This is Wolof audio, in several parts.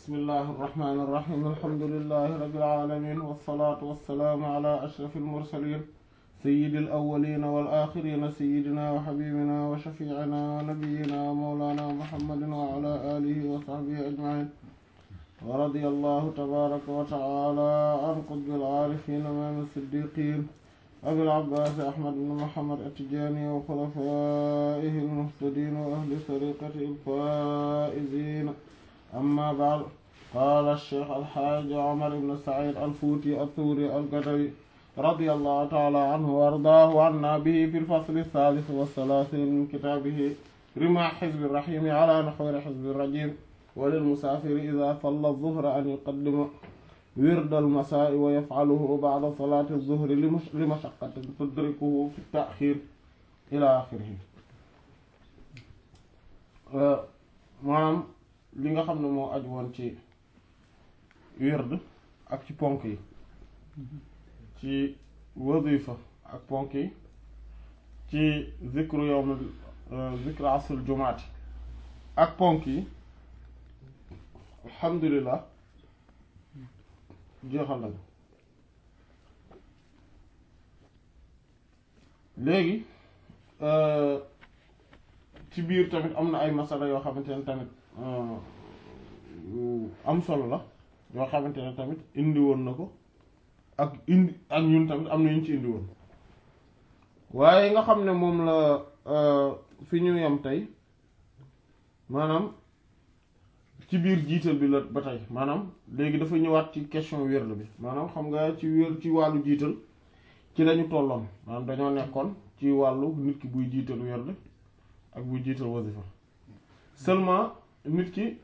bismillahi irrahmani irrahim alhamdulilahi rabilalamin walsalaatu walsalaamu ala ashrafi almursalin sayidi alawalina walaxirina sayidina wa xabibina wa shafiicina wa nabiyina wa mawlana muhammadin wa ala alihi wa saxbihi ajmain wa radia allahu tabaraka wa taala an qutbi alcaarifin imaam siddiqin abil abbaas ahmad bin muhammad attijaani wa xulafaihi almuhtadin wa ahli tariqati alfaa'izin amma ba'd qaala ash-shaykh al-haaji Umar ibn Sa'iid al-Fuuti ath-Thuuri al-Gadawi radiyallahu ta'ala anhu wa ardaahu wa annaa bihi fi al-fasli ath-thaalith wa ath-thalaathiin min kitaabihi rimaah hizbi ar-rahiim ala nahwi hizbi ar-rajiim wa lil-musaafiri idhaa salla adh-dhuhra an yuqaddima wirda al-masaa'i wa yaf'aluhu ba'da salaati adh-dhuhri li mashaqqatin tudrikuhu fi at-ta'khiir ilaa aaxirihi maanaam li nga xam ne moo aju woon ci wird ak ci ponk yi ci wadifa ak ponk yi ci zikru yawm zikru asrul jumaati ak ponk yi alhamdulilah jeexal nañu léegi ci biir tamit am na ay masala yoo xamante ne tamit am solo la yoo xamante ne tamit indi woon na ko ak indi ak ñun tamit am na ñu ci indi woon waaye nga xam ne moom la fi ñu yam tey maanaam ci biir jiital bi la ba tey maanaam léegi dafa ñëwaat ci question wérd bi maanaam xam nga ci wér ci wàllu jiital ci lañu tolloon maanaam dañoo nekkoon ci wàllu nit ki buy jiital wérd ak buy jiital wasifa seulement nit ki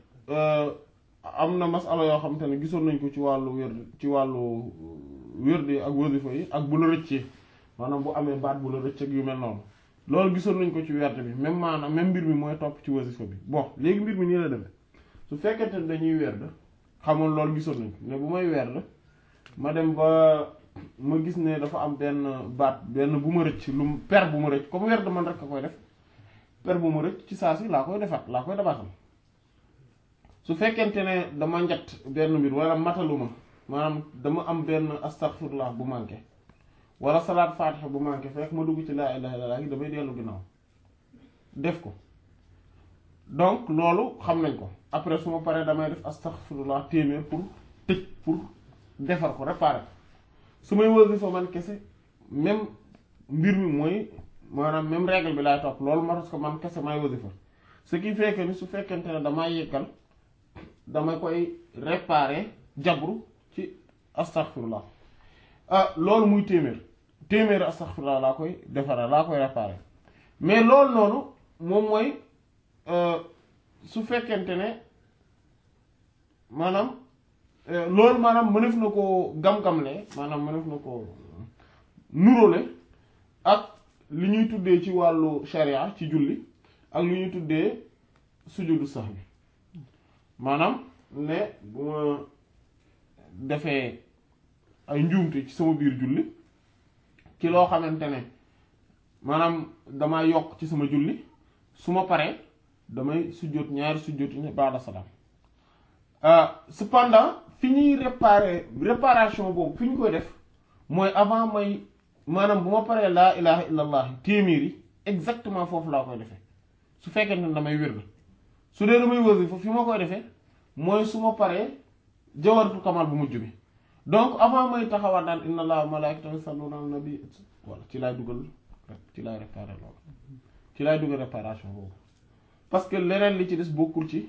am na masala yoo xamante ne gisoon nañ ko ci wàllu wérd ci wàllu wérd yi ak wasifa yi ak bu la rëccee maanaam bu amee baat bu la rëcc ak yu mel noonu loolu gisoon nañ ko ci wérd bi même maanaam même mbir mi mooy topp ci wasifa bi bon léegi mbir mi nii la demee su fekkente ne dañuy wérd xamoon loolu gisoon nañ ko ne bu may wérd ma dem ba ma gis ne dafa am benn baat benn bu ma rëcc lu per bu ma rëcc comme wérd man rek a koy def per bu ma rëcc ci saa si laa koy defaat laa koy dabaatal su fekkente ne dama njat benn mbir wala mataluma maanaam dama am benn astaghfirullah bu manqué wala salaat faatiha bu manqué fekk ma dugg ci laa ilaha illallah damay dellu ginnaaw def ko donc loolu xam nañ ko après su ma paree damay def astaghfirullah téeméer pour tëj pour defar ko réparer ko su may wasifa man kese même mbir mi mooy maanaam même règle bi laay topp loolu ma ko man kese may wasifa ce qui fait que ni su fekkente ne damaa yëkkal dama koy réparer jabru ci astaghfirullah ah loolu muy téeméer téeméer astaghfirullah laa koy defaral laa koy réparer mais loolu noonu moom mooy su fekkente ne maanaam loolu maanaam mënef na ko gam-gamle maanaam mënef na ko nuróole ak li ñuy tuddee ci wàllu sharia ci julli ak li ñuy tuddee sujudu sahwi maanaam ne bu ma defee ay njuumte ci sama biir julli ci loo xamante ne maanaam damay yokk ci sama julli su ma paree damay sujjóot ñaari sujjóot yi baada salaam cependant fi ñuy réparer réparation boobu fi ñu koy def mooy avant may maanaam bu ma paree laa ilaha illallah téeméer yi exactement foofu laa koy defee su fekkee ne damay wér su dee damay wasifa fi ma koy defee mooy su ma paree jawaratu kamal bu mujj bi donc avant may taxawaat daan inna allaha wa malaikatahu yusalluna ala nabi wala ci laay dugal ci laay réparer loolu ci laay dugal réparation boobu parce que leneen li ci des bokkul ci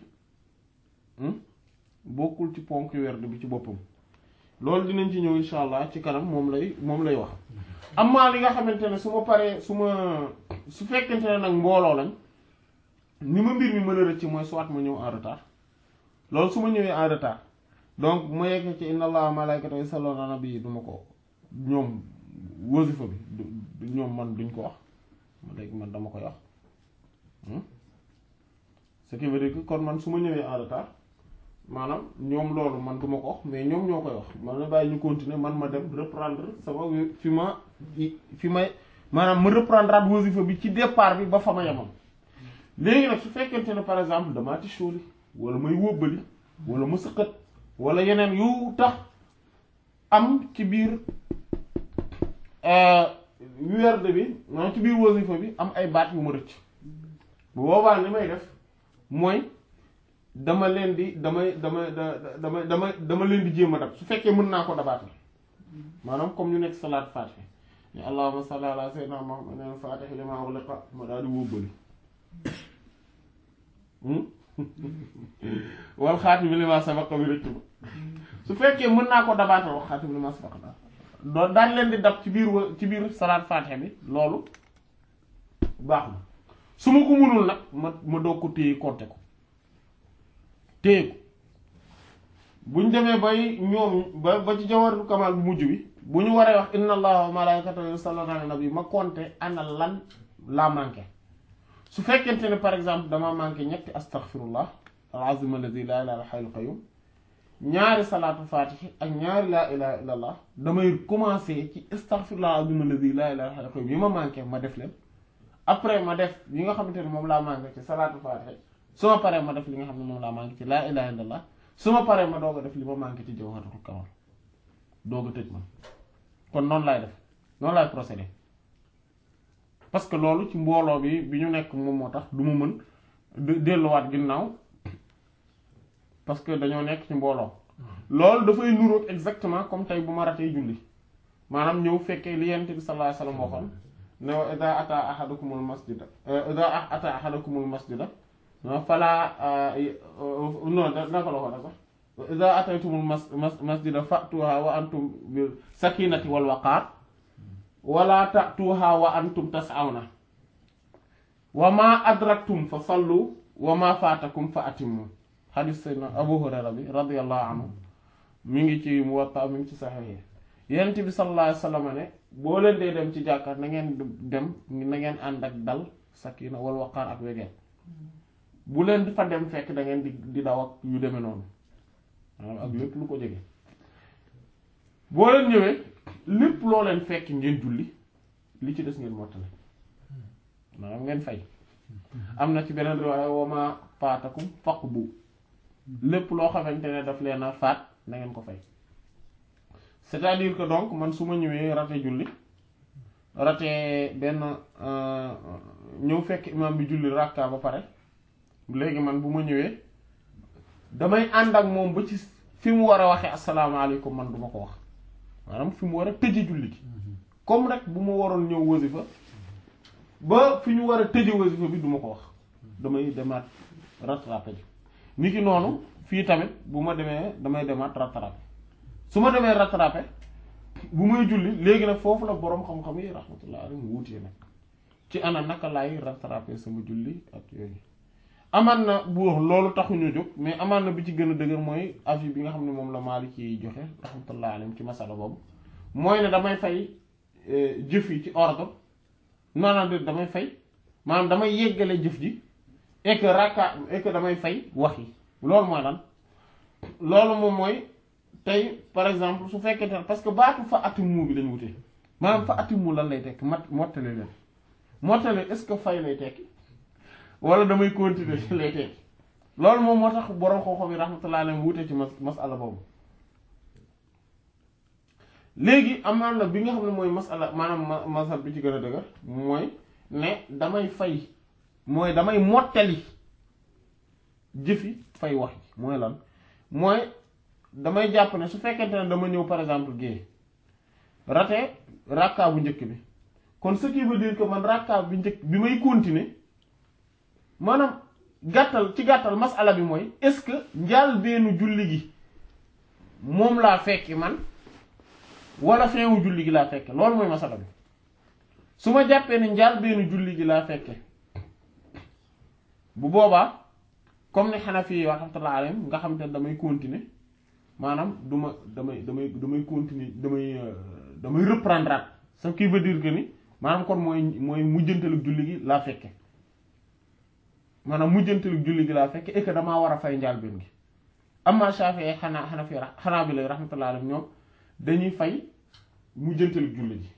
bokkul ci ponk werd bi ci boppam loolu dinañ ci ñëw insha allah ci kanam moom lay moom lay wax amaa li nga xamante ne su ma paree su ma su fekkente ne nag mbooloo lañ ni ma mbir mi mën a rëcc mooy soit ma ñëw en retard loolu su ma ñëwee en retard donc bu ma yeggee ci inna allaha malaikatahu yusalluna ala nabi du ma ko ñoom wasifa bi du ñoom man duñ ko wax léegi man dama koy wax ce qui veut dire que kon man su ma ñëwee en retard maanaam ñoom loolu man du ma ko wax mais ñoom ñoo koy wax man na bàyyi ñu continuer man ma dem reprendre sama fi ma fi may maanaam ma reprendre at wasifa bi ci départ bi ba fa ma yemoon léegi nag su fekkente ne par exemple damaa ti sóoli wala may wóbbali wala mu sëqat wala yeneen yu tax am ci biir werd bi maanaam ci biir wasifa bi am ay baat yu ma rëcc bu boobaa li may def mooy dama leen di damay dama dama dama dama leen di jéem a dab su fekkee mën naa ko dabaatal maanaam comme ñu nekk salaat faatiha ni allahumma salli ala sayyidina muhammadin faatihi lima ughliqa ma daal di wóbbali wal xaatimi lima sabaqa bi rëcc ba su fekkee mën naa ko dabaatal wax xaatimi lima sabaqa daal doo daan leen di dab ci biir wa ci biir salaat faatiha bi loolu baax na su ma ko mënul nag ma ma doog ko téye compter ko téye ko buñ demee bay ñoom ba ba ci jawharatul kamal bu mujj bi bu ñu waree wax inna allaha wa malaikatahu yusalluna ala nabi ma compter ana lan laa manqué su fekkente ne par exemple dama manqué ñetti astaghfirullah al-azim alladhi la ilaha illa hayyul qayyum ñaari salaatu fatihi ak ñaari laa ilaha illa allah damay commencer ci astaghfirullah al-azim alladhi la ilaha illa hayyul qayyum yi ma manqué ma def leen après ma def yi nga xamante ne moom laa manqué ci salaatu fatihi su ma paree ma def li nga xam ne moom laa manqué ci laa ilaha illa allah su ma paree ma doog a def li ma manqué ci jawharatul kamal doog a tëj man kon noonu laay def noonu laay procéder parce que loolu ci mbooloo bi bi ñu nekk moom moo tax du ma mën delluwaat ginnaaw parce que dañoo nekk ci mbooloo loolu dafay nuroog exactement comme tey bu ma ratee julli maanaam ñëw fekkee li yent bi sallallahu alayhi wasallam waxoon ne wa ida ata ahadakumul masjida ida ata ahadakumul masjida fala non naka la waxoon sax ida ataytumul mas masjida fa'tuha wa antum bil sakinati wal waqar wala ta'tuha wa antum tas'awna wa ma adraktum fa sallu wa ma fatakum fa atimmu hadis sayyidina Abu Hurayra bi radiyallahu anhu mi ngi ci Muwatta mi ngi ci Sahih yonent bi sallallahu alayhi wasallam ne boo leen dee dem ci jàkkaar na ngeen dem na ngeen ànd ak dal sakina wal waqaar ak wegeel bu leen fa dem fekk da ngeen di di daw ak yu demee noonu maanaam ak lépp lu ko jege boo leen ñëwee lépp loo leen fekk ngeen julli li ci des ngeen mottale maanaam ngeen fay am na ci beneen riwaaya wa ma faatakum faqbu lépp loo xamante ne daf leen a faat na ngeen ko fay c'est-à-dire que donc man su ma ñëwee rate julli rate benn ñëw fekk imam bi julli rakka ba pare léegi man bu ma ñëwee damay ànd ak moom ba ci fi mu war a waxee asalaamaaleykum man du ma ko wax maanaam fi mu war a tëje julli gi comme rek bu ma waroon ñëw wasifa ba fi ñu war a tëje wasifa bi du ma ko wax damay demaat rattrapé ji ni ki noonu fii tamit bu ma demee damay demaat rattrapé su ma demee rattrapé bu may julli léegi nag foofu la boroom xam-xam yi rahmatullah alayhi wuutee nag ci ana naka laay rattrapé sama julli ak yooyu amaan na bu loolu taxuñu jóg mais amaan na bi ci gën a dëgër mooy avis bi nga xam ne moom la Maalik yi joxe rahmatullah alayhi ci masala boobu mooy ne damay fay jëf yi ci ordre maanaam de damay fay maanaam damay yeggale jëf ji et que rakka et que damay fay wax yi loolu mooy lan loolu moom mooy tey par exemple su fekkee ne parce que baatu fa atimu bi lañ wutee maanaam fa atimu lan lay tekki mat mottale leen mottale est-ce que fay lay tekki wala damay continuer ci lay tekki loolu moom moo tax borom xooxo bi rahmatullah alayhi wute ci mas masala boobu léegi amaan na bi nga xam ne mooy masala maanaam masal bi ci gën a dëgër mooy ne damay fay mooy damay mottali jëfi fay wax ji mooy lan mooy damay jàpp ne su fekkente ne dama ñëw par exemple gée rate rakka bu njëkk bi kon ce qui veut dire que man rakka bi njëkk bi may continuer maanaam gàttal ci gàttal masala bi mooy est-ce que njaal beenu julli gi moom laa fekki man wala feewu julli gi laa fekke loolu mooy masala bi su ma jàppee ne njaal beenu julli gi laa fekke bu boobaa comme ni Hanafi yi rahmatullah alayhim nga xam te damay continuer maanaam du ma damay damay damay continuer damay damay reprendre at ce qui veut dire que ni maanaam kon mooy mooy mujjantalu julli gi laa fekke maanaam mujjantalu julli gi laa fekke et que damaa war a fay njaal benn gi amma Shafi'i xanaa Hanafi xanaa bi lay rahmatullah alayhim ñoom dañuy fay mujjantalu julli gi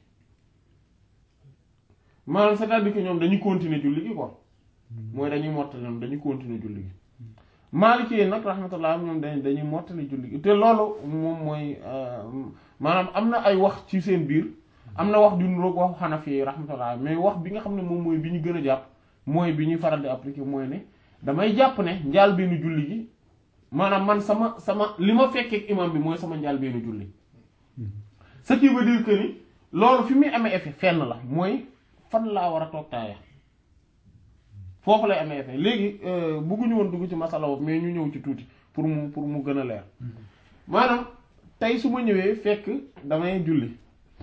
maanaam c'est-à-dire que ñoom dañuy continuer julli gi quoi mooy dañuy mottali noonu dañuy continuer julli gi Maliki yi nag rahmatullah ñoom dañ dañuy mottali julli gi te loolu moom mooy maanaam am na ay wax ci seen biir am na wax ju niroog waxu Hanafi yi rahmatullah mais wax bi nga xam ne moom mooy bi ñu gën a jàpp mooy bi ñuy faral di appliquer mooy ne damay jàpp ne njaal benn julli gi maanaam man sama sama li ma fekkee imam bi mooy sama njaal benn julli ce qui veut dire que ni loolu fi muy amee effet fenn la mooy fan laa war a toog taaya foofu lay amee effet léegi bëgguñu woon dugg ci masala boobu mais ñu ñëw ci tuuti pour mu pour mu gën a leer maanaam tey su ma ñëwee fekk damay julli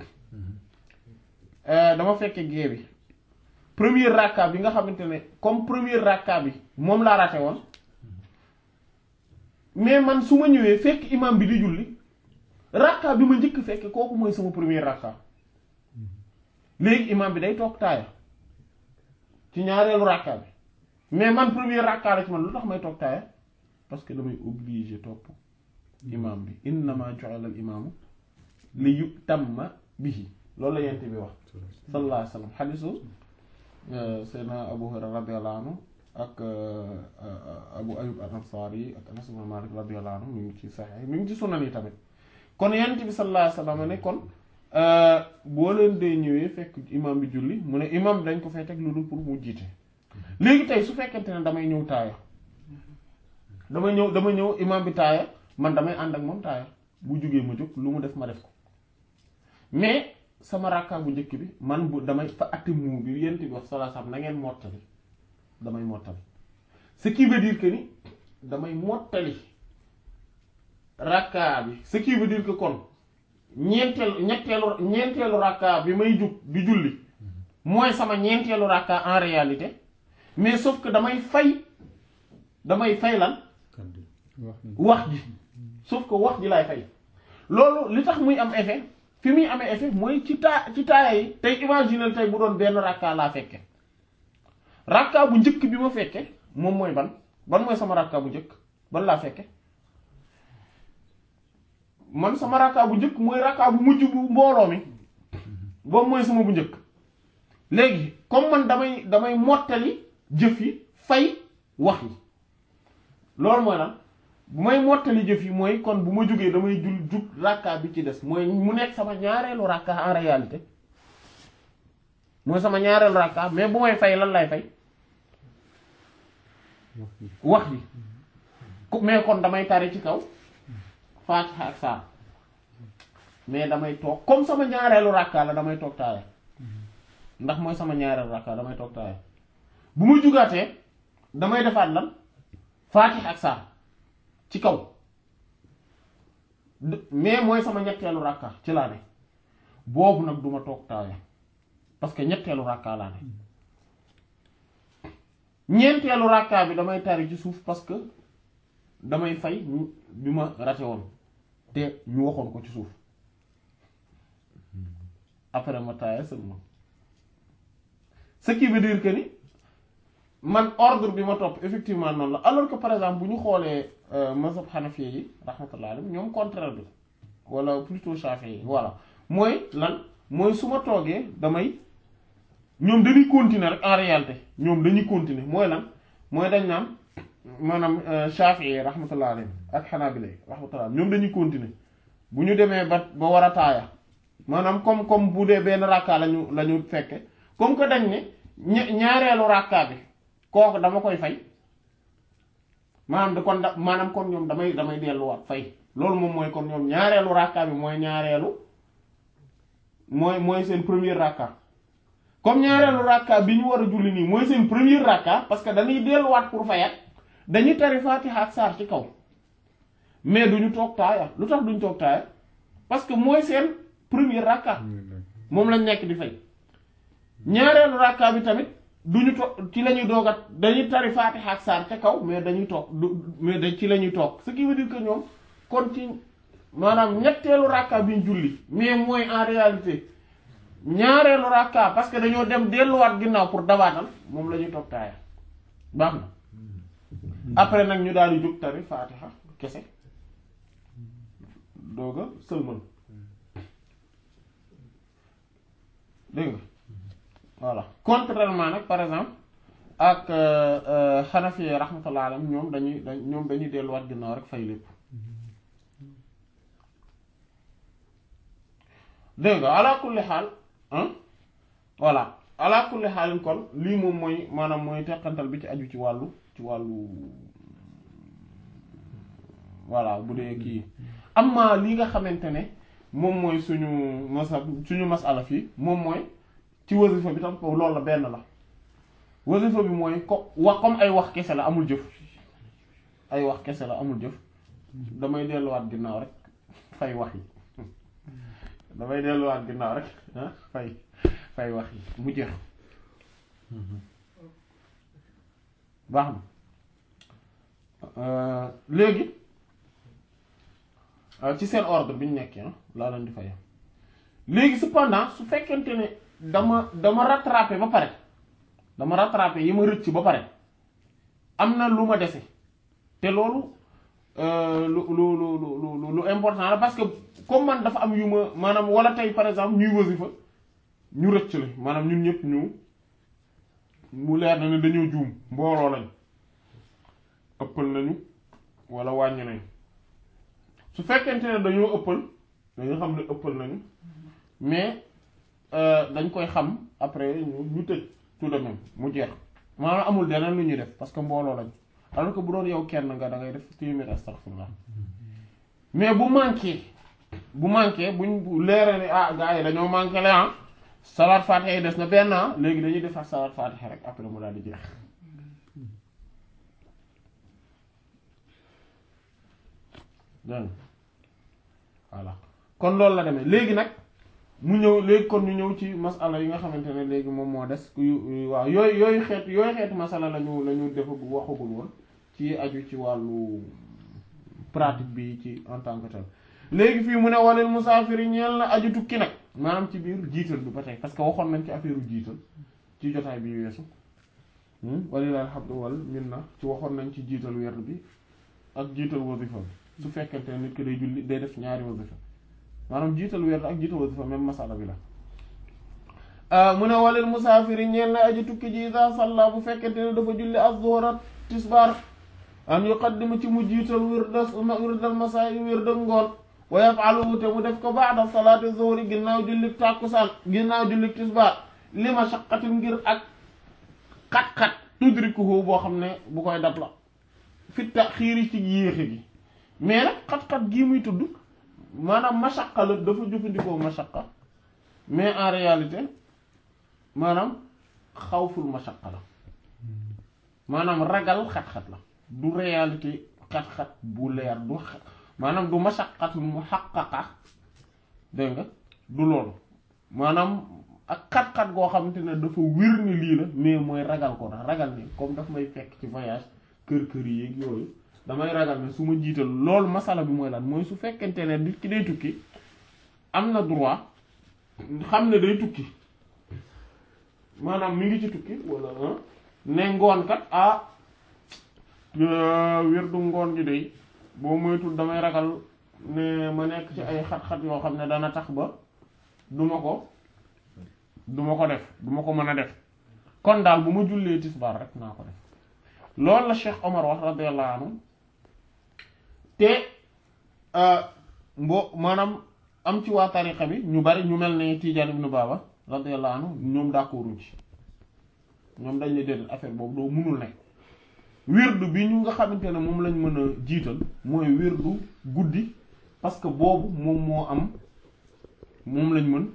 dama fekke gée bi premier rakka bi nga xamante ne comme premier rakka bi moom laa raté woon mais man su ma ñëwee fekk imam bi di julli rakka bi ma njëkk fekk kooku mooy sama premier rakka léegi imam bi day toog taaya ci ñaareelu rakka bi mais man premier rakka la ci man lu tax may toog taaya parce que damay obligé topp imam bi innama ju'ala al imaamu li yutamma bihi loolu la yent bi wax sallallahu alayhi wa sallam xadisu seydna abu hurayra radiyallahu anhu ak abu ayub al ansari ak anas ibn malik radiyallahu anhu mi ngi ci saxex mi ngi ci sunan yi tamit kon yent bi sallallahu alayhi wa sallam ne kon boo leen dee ñëwee fekk imam bi julli mu ne imam dañ ko fay teg lu dul pour mu jiite léegi tey su fekkente ne damay ñëw taaya damay ñëw dama ñëw imam bi taaya man damay ànd ak moom taaya bu jógee ma jóg lu mu def ma def ko mais sama rakka bu njëkk bi man bu damay fa atimu bi yent bi wax sallallahu alayhi wasallam na ngeen mottali damay mottali ce qui veut dire que ni damay mottali rakka bi ce qui veut dire que kon ñeenteelu ñetteelu ñeenteelu rakka bi may jug di julli mooy sama ñeenteelu rakka en réalité mais sauf que damay fay damay fay lan wax ji sauf que wax ji laay fay loolu li tax muy am effet fi muy amee effet mooy ci taa ci taaya yi tey imaginer tey bu doon benn rakka laa fekke rakka bu njëkk bi ma fekke moom mooy ban ban mooy sama rakka bu njëkk ban laa fekke man sama rakka bu njëkk mooy rakka bu mujj bu mbooloo mi boobu mooy sama bu njëkk léegi comme man damay damay mottali jëf yi fay wax yi loolu mooy lan bu may mottali jëf yi mooy kon bu ma jógee damay jul jug rakka bi ci des mooy mu nekk sama ñaareelu rakka en réalité mooy sama ñaareelu rakka mais bu may fay lan lay fay wax ji mais kon damay tari ci kaw Fatiha ak saar mais damay toog comme sama ñaareelu rakka la damay toog taaya ndax mooy sama ñaareelu rakka damay toog taaya bu ma jugaatee damay defaat lan Fatiha ak saar ci kaw mais mooy sama ñetteelu rakka ci laa ne boobu nag duma toog taaya parce que ñetteelu rakka laa ne ñeenteelu rakka bi damay tari ci suuf parce que damay fay bi ma rate woon te ñu waxoon ko ci suuf après ma taaya seulement ce qui veut dire que ni man ordre bi ma topp effectivement noonu la alors que par exemple bu ñu xoolee mazhab hanafi yi rahmatullah alayhi ñoom contraire bi wala plutôt shafi yi voilà mooy lan mooy su ma toogee damay ñoom dañuy continuer rek en réalité ñoom dañuy continuer mooy lan mooy dañ naan maanaam shafi yi rahmatullah alayhi ak hanabila yi rahmatullah ñoom dañuy continuer bu ñu demee ba ba war a taaya maanaam comme comme bu dee benn rakka lañu la ñu fekke comme que dañ ne ñaareelu rakka bi kooku dama koy fay maanaam da kon da maanaam kon ñoom damay damay delluwaat fay loolu moom mooy kon ñoom ñaareelu rakka bi mooy ñaareelu mooy mooy seen premier rakka comme ñaareelu rakka bi ñu war a julli nii mooy seen premier rakka parce que dañuy delluwaat pour fayat dañuy tari Fatiha ak saar ci kaw mais duñu toog taaya lu tax duñu toog taaya parce que mooy seen premier rakka moom lañ nekk di fay ñaareelu rakka bi tamit duñu toog ci la ñuy doogat dañuy tari Fatiha ak saar ca kaw mais dañuy toog du mais da ci la ñuy toog ce qui veut dire que ñoom kon ci maanaam ñetteelu rakka bi ñu julli mais mooy en réalité ñaareelu rakka parce que dañoo dem delluwaat ginnaaw pour dabaatal moom la ñuy toog taaya baax na après nag ñu daal di jóg tari Fatiha kese dooga sëlmal dégg nga voilà contrairement nag par exemple ak xanafi rahmatullah alayhim ñoom dañuy dañ ñoom dañuy delluwaat ginnaaw rek fay lépp dégg nga ala kulli xaal voilà ala kulli xaalin kon lii moom mooy maanaam mooy teqantal bi ci aju ci wàllu ci wàllu voilà bu dee kii amma li nga xamante ne moom mooy suñu masab suñu masala fii moom mooy ci wasifa bi tam loolu la benn la wasifa bi mooy ko wax comme ay wax kese la amul jëf ay wax kese la amul jëf damay delluwaat ginnaaw rek fay wax yi damay delluwaat ginnaaw rek ah fay fay wax yi mu jeex baax na léegi ci seen ordre bi ñu nekkee laa leen di fay léegi cependant su fekkente ne dama dama rattrapé ba pare dama rattrapé yi ma rëcc ba pare am na lu ma dese te loolu lu lu lu lu lu important la parce que comme man dafa am yu ma maanaam wala tey par exemple ñuy wasifa ñu rëcc la maanaam ñun ñëpp ñu mu leer na ne dañoo juum mbooloo lañ ëppal nañu wala wàññi nañ su fekkente ne dañoo ëppal dañu xam ne ëppal nañu mais dañ koy xam après ñu ñu tëj tout de même mu jeex maanaam amul deneen lu ñuy def parce que mbooloo lañ alors que bu doon yow kenn nga da ngay def téeméer astaghfirullah mais bu manqué bu manqué buñ leeree ni ah gars yi dañoo manqué la ah salaat fatiha yi des na benn léegi dañuy defaat salaat fatiha rek après mu daal di jeex dégg voilà kon loolu la demee léegi nag mu ñëw léegi kon ñu ñëw ci masala yi nga xamante ne léegi moom moo des waaw yooyu yooyu xeet yooyu xeetu masala lañu la ñu defa waxagul woon ci aju ci wàllu pratique bi ci en tant que tel léegi fii mu ne walil musaafiri ñeel na aju tukki nag maanaam ci biir jiital bi ba tey parce que waxoon nañ ci affaire jiital ci jotaay bi weesu walilahi alhamdu wal minna ci waxoon nañ ci jiital werd bi ak jiital wasifa bi su fekkente ne nit ki day julli day def ñaari wasifa maanaam jiital werd ak jiital wasifa même masala bi la mu ne walil musaafiri ñeel na aju tukki ji isa salla bu fekkente ne dafa julli az-zuhra tisbaar an yuqaddima ci mu jiital wirdas wirdal masaa wirdal ngoon wa yaf'aluhu te mu def ko ba'da salaati zuhri ginnaaw julli tàkkusaan ginnaaw julli tisbaar li mashaqqatin ngir ak xat-xat tudrikuhu boo xam ne bu koy dab la fi taxiiri ci yéexe gi mais nag xat-xat gii muy tudd maanaam mashaqqa la dafa jëfandikoo mashaqqa mais en réalité maanaam xawful mashaqqa la maanaam ragal xat-xat la du réalité xat-xat bu leer du maanaam du mashaqqatu muhaqqaqa dégg nga du loolu maanaam ak xat-xat goo xamante ne dafa wér ni lii la mais mooy ragal ko ndax ragal ni comme daf may fekk ci voyage kër kër yi yeeg yooyu damay ragal ne su ma jiital loolu masala bi mooy lan mooy su fekkente ne nit ki day tukki am na droit xam ne day tukki maanaam mi ngi ci tukki wala ne ngoon kat ah wér du ngoon gi day boo moytul damay ragal ne ma nekk ci ay xat-xat yoo xam ne dana tax ba duma ko duma ko def duma ko mën a def kon daal bu ma jullee tisbaar rek naa ko def loolu la Cheikh Omar wax radiyallahu anhu te mbo maanaam am ci waa tariqa bi ñu bari ñu mel ne Tidiane ibn Baba radiyallahu anhu ñoom d'accorduñ ci ñoom dañ ne déedéet affaire boobu doo mënul ne wirdu bi ñu nga xamante ne moom lañ mën a jiital mooy wirdu guddi parce que boobu moom moo am moom lañ mën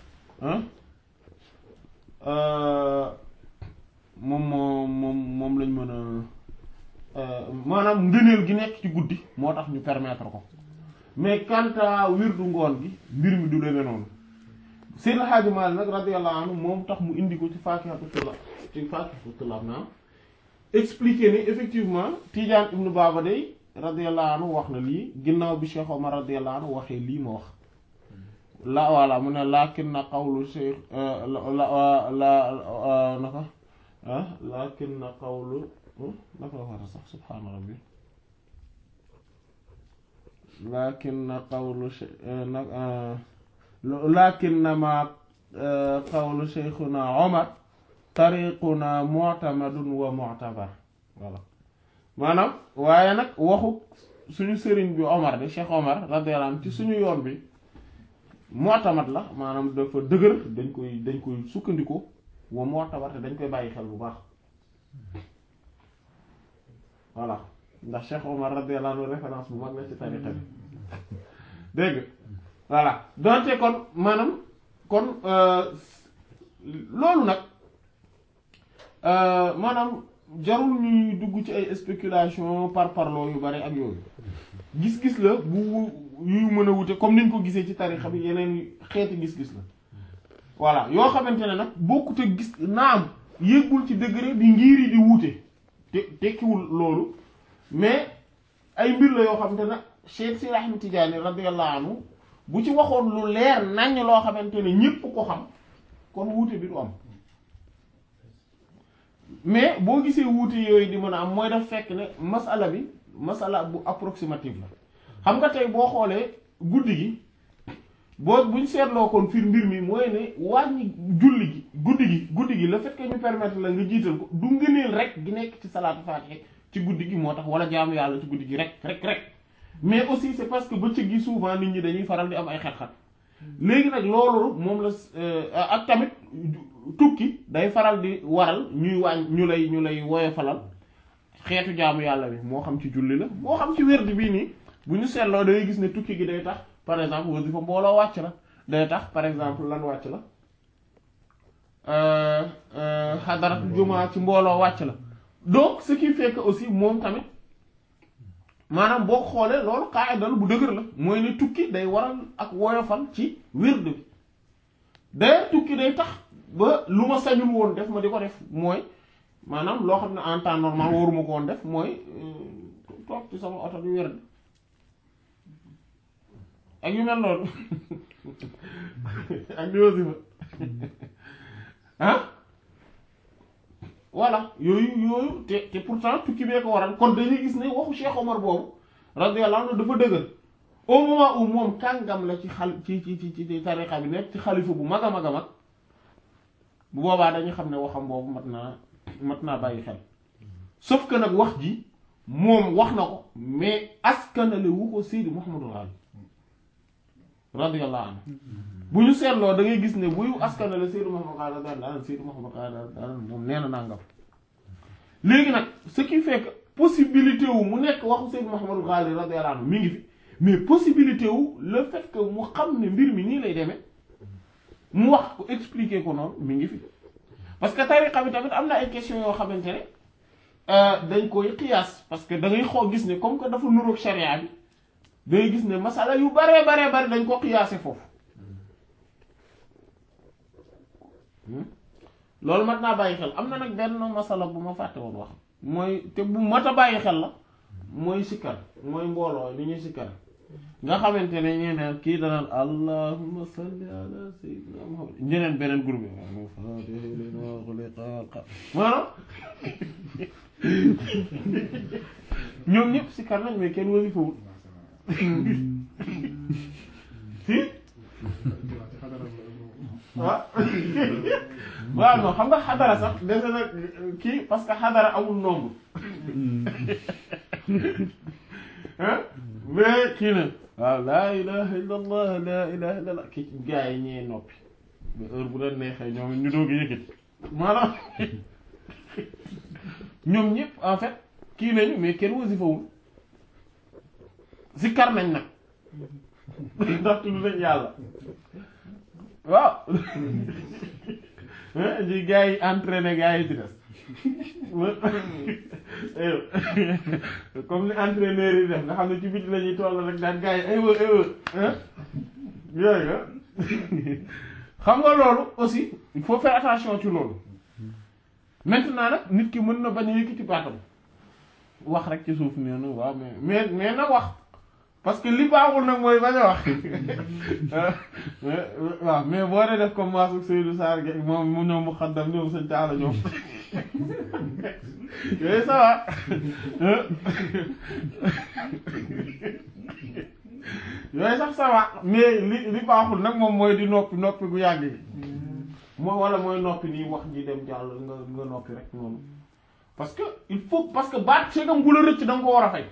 moom moo moom moom lañ mën a maanaam ngëneel gi nekk ci guddi moo tax ñu permettre ko mais quant à wirdu ngoon gi mbir mi du demee noonu Seydi El Hadji Malick nag radiyallahu anhu moom tax mu indi ko ci Faakihatu Tullaab ci Faakihatu Tullaab naam expliquer ni effectivement Tidiane ibnu Baba day radiyallahu anhu wax na lii ginnaaw bi Cheikh Omar radiyallahu anhu waxee lii ma wax la voilà mu ne laakin na qawlu Cheikh la la naka laakin na qawlu naka la waxee sax subhaana rabbi laakin na qawlu laakin na ma qawlu Cheikhuna Omar tariquna mu'tamadun wa mu'tabar voilà maanaam waaye nag waxu suñu sëriñ bi Omar bi Cheikh Omar radiyallahu anhu ci suñu yoon bi mu'tamad la maanaam dafa dëgër dañ koy dañ koy sukkandiku wa mu'tabar te dañ koy bàyyi xel bu baax voilà ndax Cheikh Omar radiyallahu anhu référence bu mag la ci tariqa bi dégg voilà donte kon maanaam kon loolu nag maanaam jarul ñuy dugg ci ay spéculation par parloo yu bari ak yooyu gis-gis la bu yu mën a wute comme niñ ko gisee ci tarixa bi yeneen xeeti gis-gis la voilà yoo xamante ne nag bokkut a gis naam yëggul ci degré bi ngir yi di wuute te tekkiwul loolu mais ay mbir la yoo xamante ne Cheikh si Ahmed Tidiane radiyallahu anhu bu ci waxoon lu leer naññ loo xamante ne ñépp ko xam kon wuute bi du am mais boo gisee wuute yooyu di mën a am mooy daf fekk ne masala bi masala bu approximative la xam nga tey boo xoolee guddi gi boo buñ seetloo kon fiir mbir mi mooy ne wàññi julli gi guddi gi guddi gi le fait que ñu permettre la nga jiital ko du ngëneel rek gi nekk ci salaatu faatiha ci guddi gi moo tax wala jaamu yàlla ci guddi gi rek rek rek mais aussi c'est parce que bëccëg gi souvent nit ñi dañuy faral di am ay xat-xat léegi nag loolu moom la ak tamit tukki day faral di waral ñuy wàññ ñu lay ñu lay woyofalal xeetu jaamu yàlla bi moo xam ci julli la moo xam ci wérdi bii nii bu ñu seetloo dangay gis ne tukki gi day tax par exemple wasifa mbooloo wàcc la day tax par exemple lan wàcc la xadarat jumaa ci mbooloo wàcc la donc ce qui fait que aussi moom tamit maanaam boo xoolee loolu qaida la bu dëgër la mooy ne tukki day waral ak woyofal ci wird bi d'ailleurs tukki day tax ba lu ma sañul woon def ma di ko def mooy maanaam loo xam ne en temps normal waruma ko woon def mooy toog ci sama oto di wird ak yu mel noonu ak di wasifa ah voilà yooyu yooyu te te pourtant tukki bee ko waral kon dañuy gis ne waxu Cheikh Omar boobu radiyallahu anhu dafa dëgër au moment où moom kàngam la ci xal ci ci ci ci tariqa bi nekk ci xalifa bu mag a mag a mag bu boobaa dañuy xam ne waxam boobu mat naa mat naa bàyyi xel sauf que nag wax ji moom wax na ko mais askanale wu ko Seydi Mouhamadou Ghali radiyallahu anhu bu ñu seetloo da ngay gis ne buy askanale Seydi Mouhamadou Ghali daan daan Seydi Mouhamadou Ghali daan moom nee na nangam léegi nag ce qui fait que possibilité wu mu nekk waxu Seydi Mouhamadou Ghali radiyallahu anhu mi ngi fi mais possibilité wu le fait que mu xam ne mbir mi nii lay demee mu wax ko expliquer ko noonu mi ngi fi parce que tariqa bi tamit am na ay questions yoo xamante ne dañ koy qiyaas parce que da ngay xoo gis ne comme que dafa nuroog sharia bi da ngay gis ne masala yu baree baree bari dañ ko qiyaase foofu loolu mat naa bàyyi xel am na nag benn masala bu ma fàtte woon wax mooy te bu mat a bàyyi xel la mooy sikkar mooy mbooloo ni ñuy sikkar nga xamante ne ñeneen kii danaan allahumma salli ala sayyidina muhammad ñeneen beneen groupe maanaam ñoom ñëpp sikkar nañ mais kenn wasifawul si waaw waaw non xam nga xadara sax dese na kii parce que xadara amul nombre mais kii na waaw laa ilaha illa allah laa ilaha illa allah kii gaa yi ñee noppi ba heure bu leen neexee ñoom ñu doog a yëkkati maanaam ñoom ñëpp en fait kii nañu mais kenn wasifawul zikkar nañ nag ndax tudd nañ yàlla waaw ji gaa yi entraîné gaa yi ci des comme ni entraîneur yi def nga xam ne ci biti la ñuy toll rek daan gaa yi aywa aywa yooyu nga xam nga loolu aussi il faut faire attention ci loolu maintenant nag nit ki mën na bañ a yëkkati baatam wax rek ci suuf nee na waaw mais mais mais na wax parce que li baaxul nag mooy bañ a wax waaw mais boo dee def comme maasu Seydou Sarr ge moom mu ñëw mu xaddam ñoom sëñ Taala ñoom yooyu ça va yooyu sax ça va mais li li baaxul nag moom mooy di noppi noppi gu yàgg yi moo wala mooy noppi nii wax ji dem jàll nga nga noppi rek noonu parce que il faut parce que baat segam bu la rëcc da nga ko war a fay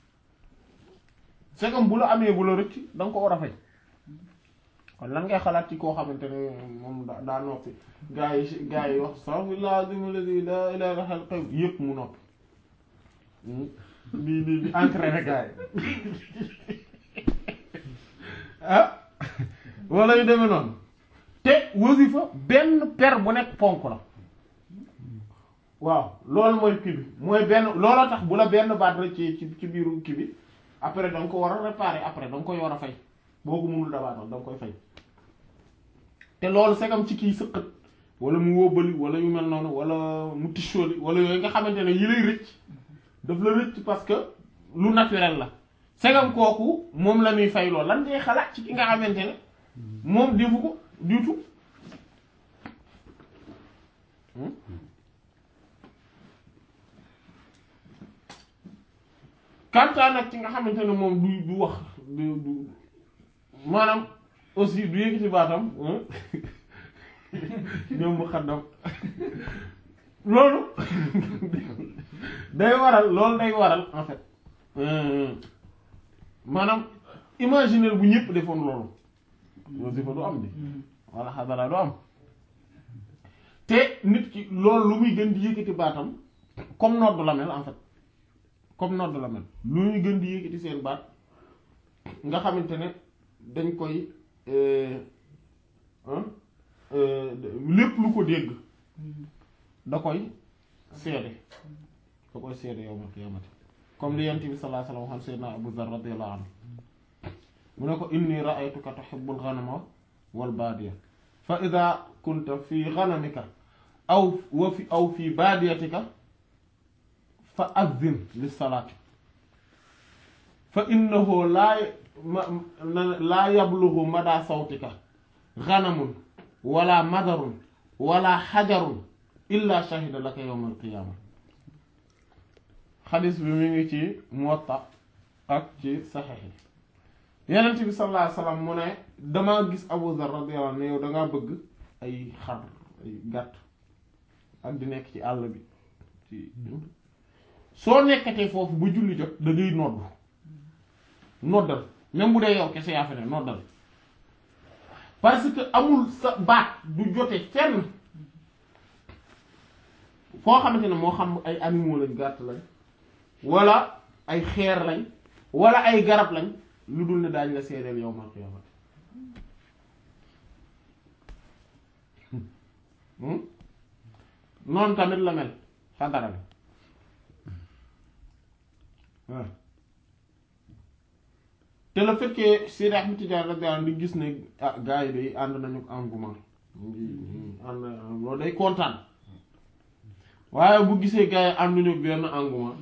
segam bu la amee bu la rëcc da nga ko war a fay kon lan ngay xalaat ci koo xamante ne moom daa daa noppi gaa yi gaa yi wax astaghfirullah azim alladhi la ilaha illa huwal qayyum yépp mu noppi di di di entraîné gaa yi ah wala yu demee noonu te wasifa benn per bu nekk ponk la waaw loolu mooy kii bi mooy benn looloo tax bu la benn baat rek ci ci ci biiru kii bi après da nga ko war a réparer après da nga koy war a fay boo ko mënul dabaatal da nga koy fay te loolu segam ci kii sëqat wala mu wóbbali wala yu mel noonu wala mu tisóoli wala yooyu nga xamante ne yi lay rëcc daf la rëcc parce que lu naturel la segam kooku moom la ñuy fay loolu lan ngay xalaat ci ki nga xamante ne moom defu ko du tout kantaa nag ci nga xamante ne moom du du wax du du maanaam aussi du yëkkati baatam ñoom mu xaddam loolu day waral loolu day waral en fait maanaam imaginer bu ñëpp defoon loolu wasifa du am bi wala xadara du am te nit ki loolu lu muy gën di yëkkati baatam comme nodd la mel en fait comme nodd la mel lu muy gën di yëkkati seen baat nga xamante ne dañ koy lépp lu ko dégg da koy seede da koy seede yow ma qiyamati comme li yent bi sallallahu alayhi wa sallam xam seydna Abu Dharr radiyallahu anhu mu ne ko inni ra'aytuka tuhibbul ghanama wal baadiya fa idha kunta fi ghanamika aw wa fi aw fi baadiyatika fa azzin lis salaati fa innahu laa laa yablughu mada sawtika ghanamun wala madarun wala xajarun illa shahida laka yawm alqiyama xadis bi mu ngi ci Muwatta ak ci saxiix yi Yonent bi sallallahu alayhi wasallam mu ne damaa gis Abu Dharr radiyallahu anhu ne yow dangaa bëgg ay xar ay gàtt ak di nekk ci àll bi ci soo nekkatee foofu ba julli jot da ngay nodd noddal même bu dee yow kese yaa fa ne noddal parce que amul sa baat du jote fenn foo xamante ne moo xam ay animaux lañ gàtt lañ wala ay xeer lañ wala ay garab lañ lu dul ne daañ la seedeel yow mal xiyaamati noonu tamit la mel xadara bi waaw te le fait que Seydi Ahmed Tidiane radiyallahu anhu di gis ne ah gars yi day ànd nañu ko engouement mu ngi ànd loolu day kontaan waaye bu gisee gars yi ànduñu benn engouement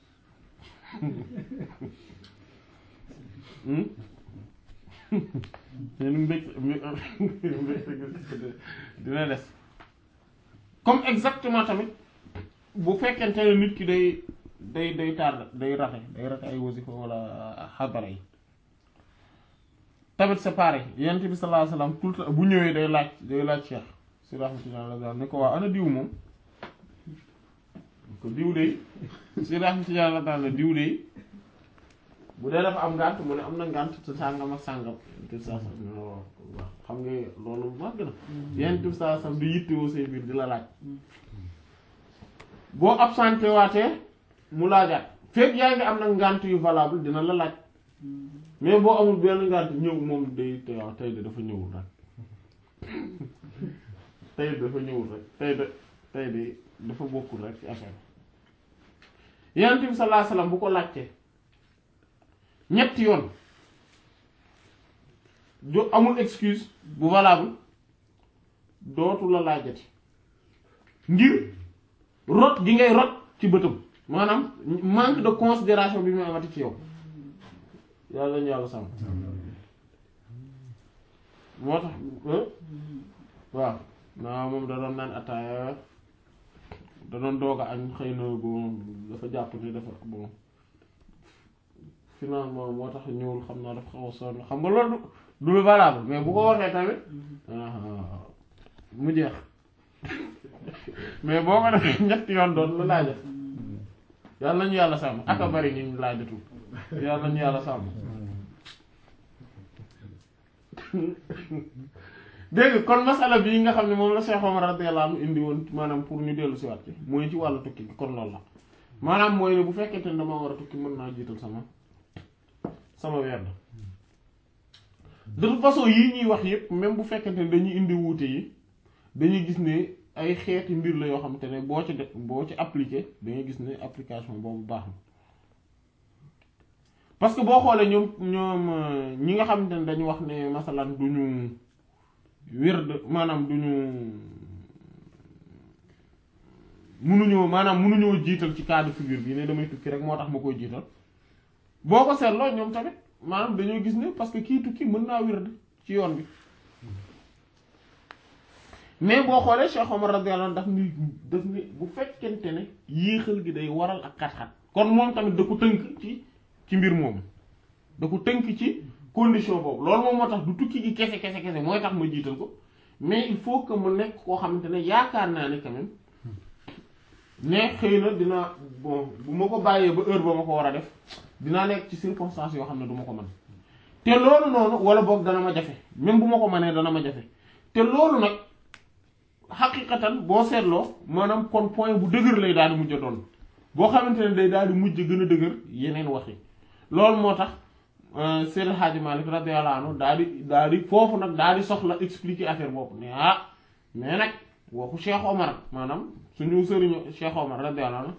seen mbég dina des comme exactement tamit bu fekkente ne nit ki day day day tar day rate day rate ay wasifa wala xadara yi tamit c'est pareil yonent bi sallallahu alayhi wasallam tout le temps bu ñëwee day laaj day laaj Cheikh si rahmatullah ne ko waa ana diw moom ko diw de si rahmatullah ne diw de bu dee dafa am ngànt mu ne am na ngànt te sàngam ak sàngam te saa xam nga loolu màgg na yonent bi sallallahu alayhi wasallam di yittewoo say biir di la laaj boo absenté waatee mu laajaat fekk yaa ngi am nag ngànt yu valable dina la laaj mais boo amul benn ngànt ñëw moom day te waaw tey de dafa ñëwul rek tey de dafa ñëwul rek tey de tey de dafa bokkul rek ci affaire yonent bi sallallahu alayhi wasallam bu ko laajtee ñetti yoon jo amul excuse bu valable dootu la laajati ngir rot gi ngay rot ci bëtam maanaam manque de considération bi mu amati ci yow yàlla ñu yàlla sàmm moo tax waaw naa moom da doon naan ataaya da doon doog a añ xëy na bon dafa jàpp ni dafa bon finalement moo tax ñëwul xam naa dafa xaw a sonn xam nga loolu du lu valable mais bu ko waxee tamit mu jeex mais boo ko defee ñetti yoon doon la laaja yàlla nañu yàlla sàmm aka bari ñu laajatu yàlla nañu yàlla sàmm dégg kon masala bii nga xam ne moom la Cheikh Omar radiyallahu anhu indi woon maanaam pour ñu dellu si waat ci mooy ci wàllu tukki bi kon loolu la maanaam mooy ne bu fekkente ne dama war a tukki mën naa jiital sama sama werd de toute façon yii ñuy wax yépp même bu fekkente ne dañuy indi wuute yi dañuy gis ne ay xeeti mbir la yoo xam te ne boo ci def boo ci appliqué dangay gis ne application boobu baax na parce que boo xoolee ñoom ñoom ñi nga xamante ne dañu wax ne masalan duñu wird maanaam duñu munuñoo maanaam munuñoo jiital ci cas de figure bi ne damay tukki rek moo tax ma koy jiital boo ko seetloo ñoom tamit maanaam dañoo gis ne parce que kii tukki mën naa wird ci yoon bi mais boo xoolee Cheikh Omar radiyallahu anhu daf ni daf ni bu fekkente ne yéexal gi day waral ak xat-xat kon moom tamit da ko tënk ci ci mbir moomu da ko tënk ci condition boobu loolu moom moo tax du tukki gi kese kese kese mooy tax ma jiital ko mais il faut que mu nekk koo xamante ne yaakaar naa ne quand même ne xëy na dina bon bu ma ko bàyyee ba heure ba ma ko war a def dinaa nekk ci circonstance yoo xam ne du ma ko mën te loolu noonu wala boog dana ma jafe même bu ma ko mënee dana ma jafe te loolu nag xaqiqatan boo seetloo maanaam kon point bu dëgër lay daal di mujj a doon boo xamante ne day daal di mujj gën a dëgër yeneen wax yi loolu moo tax Seydil Hadji Malick radiyallahu anhu daal di daal di foofu nag daal di soxla expliquer affaire boobu ne ah mais nag waxu Cheikh Omar maanaam suñu sëriñu Cheikh Omar radiyallahu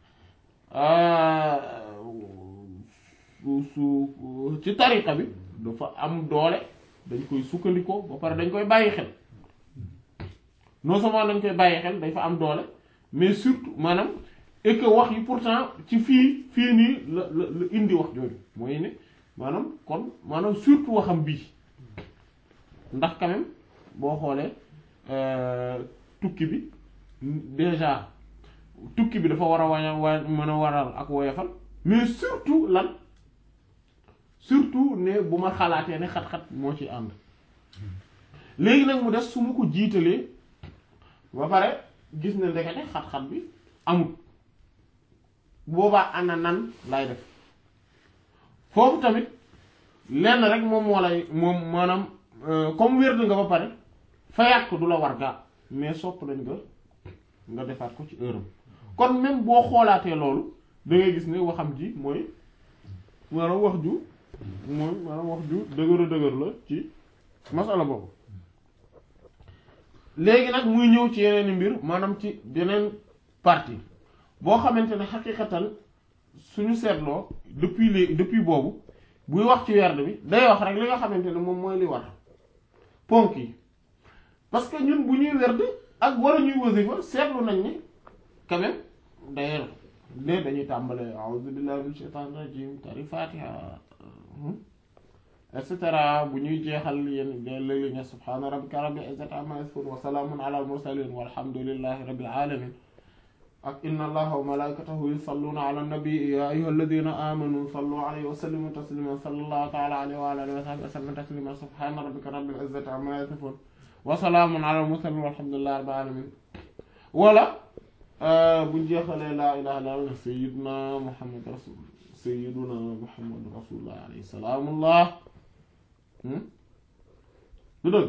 anhu su ci tariqa bi dafa am doole dañ koy sukkandikoo ba pare dañ koy bàyyi xel non seulement dañ koy bàyyi xel dañ fa am doole mais surtout maanaam et que wax yi pourtant ci fii fii nii la la la indi wax jooju mooy ne maanaam kon maanaam surtout waxam bii ndax quand même boo xoolee tukki bi déjà tukki bi dafa war a waña wa mën a waral ak woyofal mais surtout lan surtout ne bu ma xalaatee ne xat-xat moo ci ànd léegi nag mu des su ma ko jiitalee ba pare gis ne ndekete xat-xat bi amul boobaa ana nan lay def foofu tamit lenn rek moom moo lay moom maanaam comme wérd nga ba pare fayaat ko du la war gaa mais sopp nañ nga nga defaat ko ci heure am kon même boo xoolaatee loolu da ngay gis ne waxam ji mooy maanaam wax ju mooy maanaam wax ju dëgër a dëgër la ci masala boobu léegi nag muy ñëw ci yeneen mbir maanaam ci beneen partie boo xamante ne xaqiqatan suñu seetloo depuis léegi depuis boobu buy wax ci werd bi day wax rek li nga xamante ne moom mooy li war ponk yi parce que ñun bu ñuy werd ak wala ñuy wasifa seetlu nañ ni quand même d'ailleurs ne dañuy tàmbale a'udhu billahi minash shaitanir rajim tari fatiha et cetera bu ñuy jeexal yéen léeg-léeg ne subhana rabbika rabbil izzati amma yasifun wa salamun ala al mursalin walhamdulillahi rabbil alamin ak inna allaha wa malaikatahu yusalluna ala nabi ya ayyuha alladhina amanu sallu alayhi wa sallimu taslima sallallahu ta'ala alayhi wa ala alihi wa sahbihi wa sallam taslima subhana rabbika rabbil izzati amma yasifun wa salamun ala al mursalin walhamdulillahi rabbil alamin wala buñ jeexalee laa ilaha illa allah sayyiduna muhammad rasul sayyiduna muhammad rasulullah alayhi salaamullah du dëgg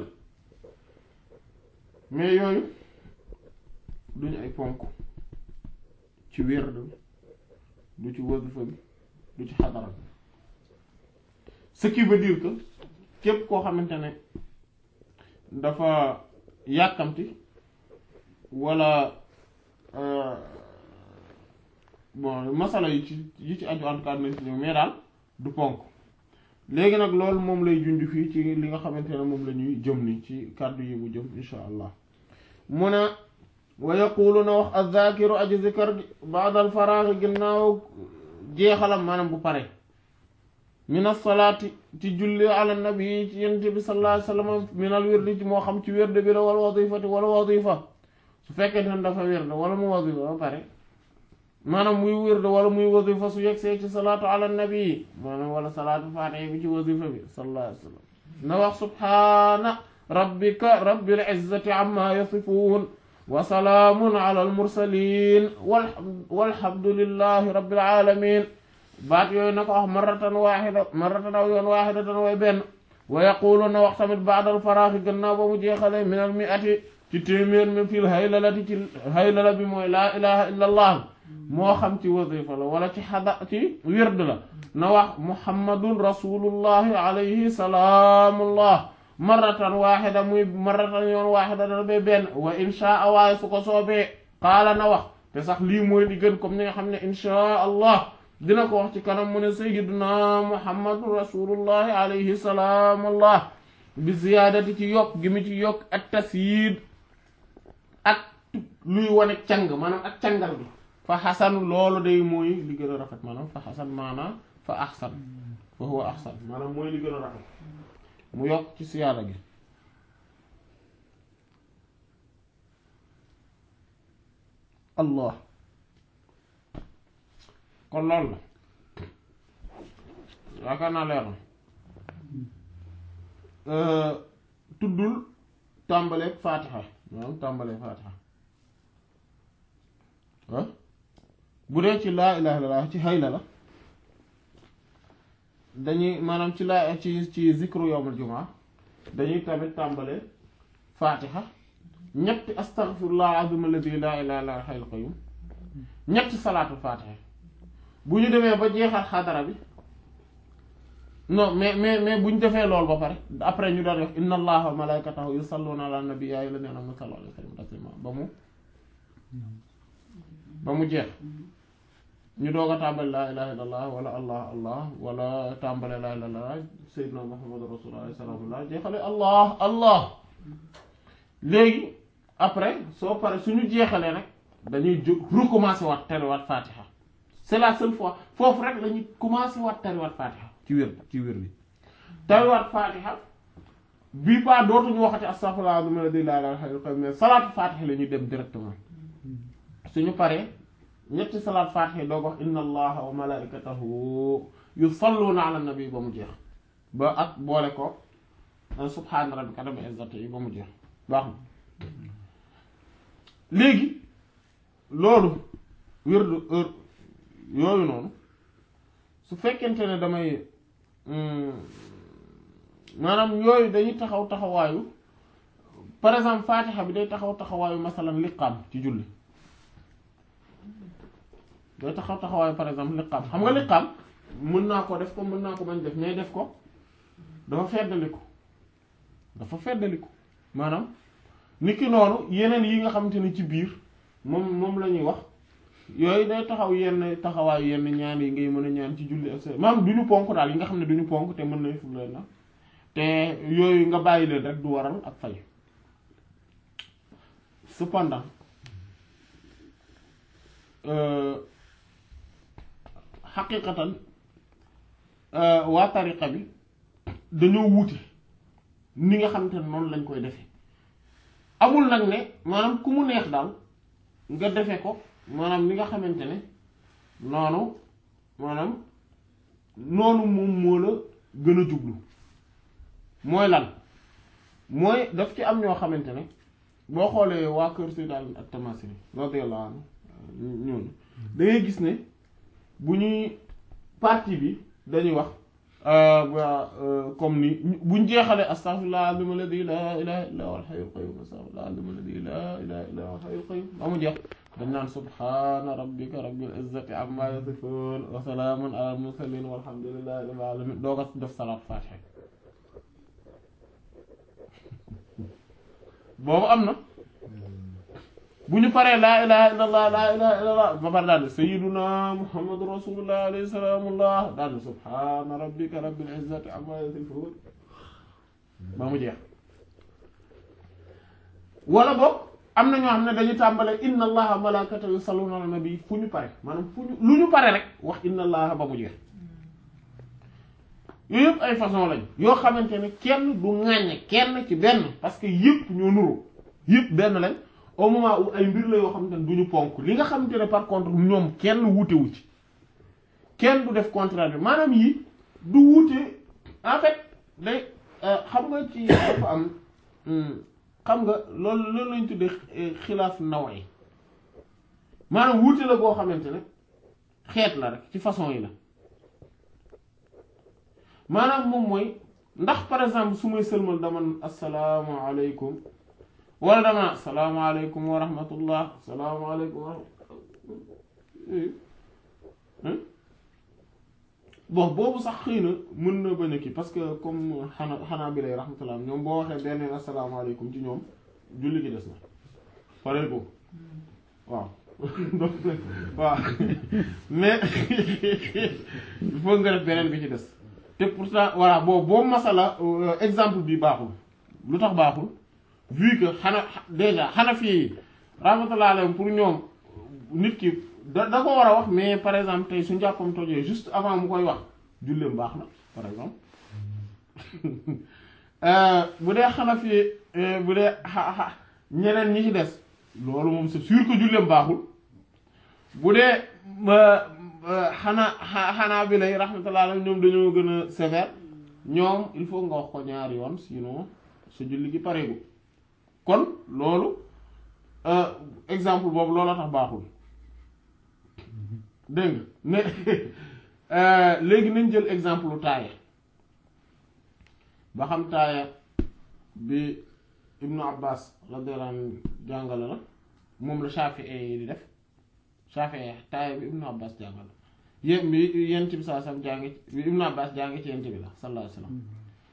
mais yooyu duñu ay ponk ci wird du ci wasifa bi du ci xadara bi ce qui veut dire que képp koo xamante ne dafa yàkkamti wala bon masala yi ci yi ci aju en tout cas nañ ci ñëw mais daal du ponk léegi nag loolu moom lay junj fii ci li nga xamante ne moom la ñuy jëm ni ci kàddu yi mu jëm insha allah mu ne wa yaqulu na wax az-zakiru aji zikar ba'da al-faragh ginnaaw jeexalam maanaam bu pare min as-salaati ci julli ala nabi ci yent bi sallallahu alayhi wasallam min al-wirdi ci moo xam ci wird bi la wala wadifati wala wadifa su fekkee ne dafa wird wala mu wadifa ba pare maanaam muy wird wala muy wadifa su yegsee ci salaatu ala nabi maanaam wala salaatu faatiha bi ci wadifa bi sallallahu alayhi wasallam na wax subhaana rabbika rabbil izzati amma yasifun wa salaamun ala al mursalin walhamdulillahi rabbil alamin baat yooyu na ko wax marratan waaxida marratan aw yoon waaxidatan way benn wa yaqulu na wax tamit baadal faraaxi gannaaw ba mu jeexale min al mi'ati ci téeméer mi fil haylalati ci haylala bi mooy laa ilaha illa allah moo xam ci wasifa la wala ci xada ci wird la na wax muhammadun rasulullahi alayhi salaamullah marratan waaxida muy marratan yoon waaxida dana bay benn wa inshaa waaye su ko soobee qaala na wax te sax lii mooy li gën comme ni nga xam ne inshaa allah dina ko wax ci kanam mu ne sayyiduna muhammadun rasulullahi alayhi salaamullah bi ziyaadati ci yokk gi mu ci yokk ak tasyiid ak luy wane càng maanaam ak cangal bi fa xasan loolu day mooy li gën a rafet maanaam fa xasan maanaam fa axsan fa huwa axsan maanaam mooy li gën a rafet mu yokk ci siyaada gi allah kon loolu la yaakaar naa leer na tuddul tàmbaleeg faatixa maanaam tàmbaleeg faatixa ah bu dee ci laa ilaha illallah ci hayla la dañuy maanaam ci laa ci ci zikru yawmul jumaa dañuy tamit tàmbale faatixa ñetti astaghfirullah azim alladi laa ilaha illa huwal hayyul qayyum ñetti salaatul faatixa bu ñu demee ba jeexal xadara bi non mais mais mais bu ñu defee loolu ba pare après ñu daan wax inna allaha wa malaikatahu yusalluna ala nabi ya ayyuhal ladhina amanu sallu alayhi wa sallimu taslima ba mu ba mu jeex ñu doog a tàmbali laa ilaha illallah wala allah allah wala tàmbale laa ilaha illallah sayyidina muhammadu rasulullah salaamullah jeexale allah allah léegi après soo pare suñu jeexalee nag dañuy jóg recommencer waat tariwaat fatiha c'est la seule fois foofu rek lañuy commencer waat tariwaat fatiha ci wér ci wér bi tariwaat fatiha bii pas dootuñu waxati astaghfirullah azim alladhi la ilaha illa huwa mais salaatu fatiha la ñuy dem directement suñu paree ñetti salaat fatiha doog wax inna allaha wa malaikatahu yusalluna ala nabi ba mu jeex ba ak boole ko subhana rabbika rabbil izzati yi ba mu jeex baax na léegi loolu wérdu heure yooyu noonu su fekkente ne damay maanaam yooyu dañuy taxaw taxawaayu par exemple fatiha bi day taxaw taxawaayu masalan liqaam ci julli day taxaw taxawaayu par exemple liqaam xam nga liqaam mën naa ko def ko mën naa ko bañ def mais def ko dafa feddaliku dafa feddaliku maanaam niki noonu yeneen yi nga xamante ne ci biir moom moom la ñuy wax yooyu day taxaw yenn taxawaayu yenn ñaan yi ngay mën a ñaan ci julli ak maanaam du ñu ponk daal yi nga xam ne du ñu ponk te mën na fu leen na te yooyu nga bàyyi leen rek du waral ak fay cependant xaqiqatan waa tariqa bi dañoo wuute ni nga xamante ne noonu lañ koy defee amul nag ne maanaam ku mu neex daal nga defe ko maanaam ni nga xamante ne noonu maanaam noonu moom moo la gën a jublu mooy lan mooy daf ci am ñoo xamante ne boo xoolee waa kër Sayyid Ali at-Tamasini radiyallahu anhu ñooñu da ngay gis ne bu ñuy partie bi dañuy wax comme ni buñ jeexalee astaghfirullah azim alladhi la ilaha illa huwa al-hayyul qayyum astaghfirullah azim alladhi la ilaha illa huwa al-hayyul qayyum ba mu jeex dañ naan subhana rabbika rabbil izzati amma yasifun wa salamun ala al-mursalin walhamdulillahi rabbil alamin doo ko def salaat fatiha boobu am na bu ñu paree laa ilaha illallah laa ilaha illallah ba pare daal sayyiduna muhammadu rasulullah alayhi salaamullah daal subhana rabbika rabbil izzati amma yasifun ba mu jeex wala boog am na ñoo xam ne dañu tàmbale inna allaha malaikatahu yusalluna ala nabi fu ñu pare maanaam fu ñu lu ñu pare rek wax inna allaha ba mu jeex yooyu yëpp ay façon lañ yoo xamante ne kenn du ŋàññe kenn ci benn parce que yëpp ñoo nuru yëpp benn lañ au moment où ay mbir la yoo xamante ne du ñu ponk li nga xamante ne par contre ñoom kenn wutewu ci kenn du def contraire bi maanaam yi du wute en fait day xam nga ci dafa am xam nga loolu loolu lañ tuddee xilaaf naway maanaam wuute la boo xamante ne xeet la rek ci façon yi la maanaam moom mooy ndax par exemple su may sëlmal dama asalaamaaleykum wala dama asalaamaaleykum wa rahmatullah asalaamaaleykum wa bon boobu sax xëy na mën na bañ a kii parce que comme xanaa xanaa bi lay rahmatullah ñoom boo waxee benn asalaamaaleykum ci ñoom julli gi des na pare ko waaw donc waaw mais il faut nga def beneen bi ci des te pourtant voilà boobu boobu masala exemple bi baaxul lu tax baaxul vu que xana déjà xana fii rahmatullah alayhim pour ñoom nit ki da da ko war a wax mais par exemple tey su njàppam tojee juste avant mu koy wax julleem baax na par exemple bu dee xana fii bu dee xa ñeneen ñi ci des loolu moom c'est sûr que julleem baaxul bu dee xanaa xanaa bi lay rahmatullah alayhim ñoom dañoo gën a sévère ñoom il faut nga wax ko ñaari yoon sinon sa julli gi pareegu kon loolu exemple boobu looloo tax baaxul dégg nga mais léegi nañ jël exemple lu taaya ba xam taaya bi ibnu abbas radiyallahu anhu jàngale la moom la Shafi'i yi di def Shafi'i taaya bi ibnu abbas jàngale yéen bi yent bi saa sam jàngi bi ibnu abbas jàngi ci yent bi la sallallahu alayhi wasallam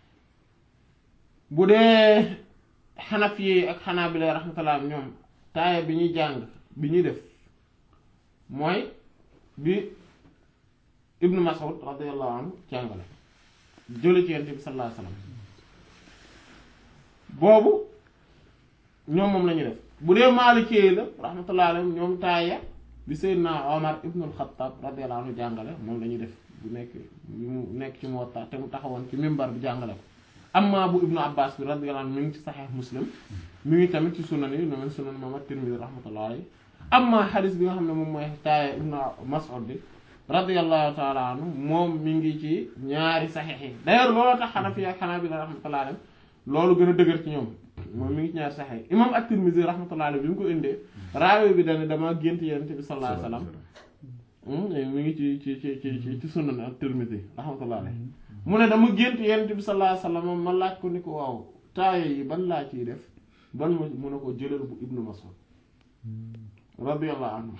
bu dee xanaf yi ak xanaa bi lay rahmatullah ñoom taaya bi ñuy jàng bi ñuy def mooy bi ibnu mas'ud radiyallahu anhu jàngale jële ci yent bi sallallahu alayhi wasallam boobu ñoom moom la ñuy def bu dee maalikee la rahmatullah alayhim ñoom taaya bi Seydina Omar ibn al-Khattab radiyallahu anhu jàngale moom la ñuy def bu nekk mu nekk ci Muwatta te mu taxawoon ci mimbar bi jàngale ko amma bu ibnu Abbas bi radiyallahu anhu mi ngi ci Sahih Muslim mi ngi tamit ci sunan yi noonu sunan Imam at-Tirmidhi rahmatullah alayhi amma xadis bi nga xam ne moom mooy taaya ibnu Mas'ud bi radiyallahu ta'ala anhu moom mi ngi ci ñaari saxiix yi d'ailleurs looloo tax Hanafi ak Hanabila rahmatullah alayhi loolu gën a dëgër ci ñoom moom mi ngi ci ñaari saxiix yi imam at-Tirmidhi rahmatullah alayhi bi mu ko indee raawe bi dane dama gént yonent bi sallallahu alayhi wasallam mi ngi ci ci ci ci ci sunan at-Tirmidhi rahmatullah alayhi mu ne dama gént yonent bi sallallahu alayhi wasallam ma laaj ko ni ko waaw taaya yi ban laa ciy def ban ma mu ne ko jëlal bu Ibnu Mas'ud radiyallahu anhu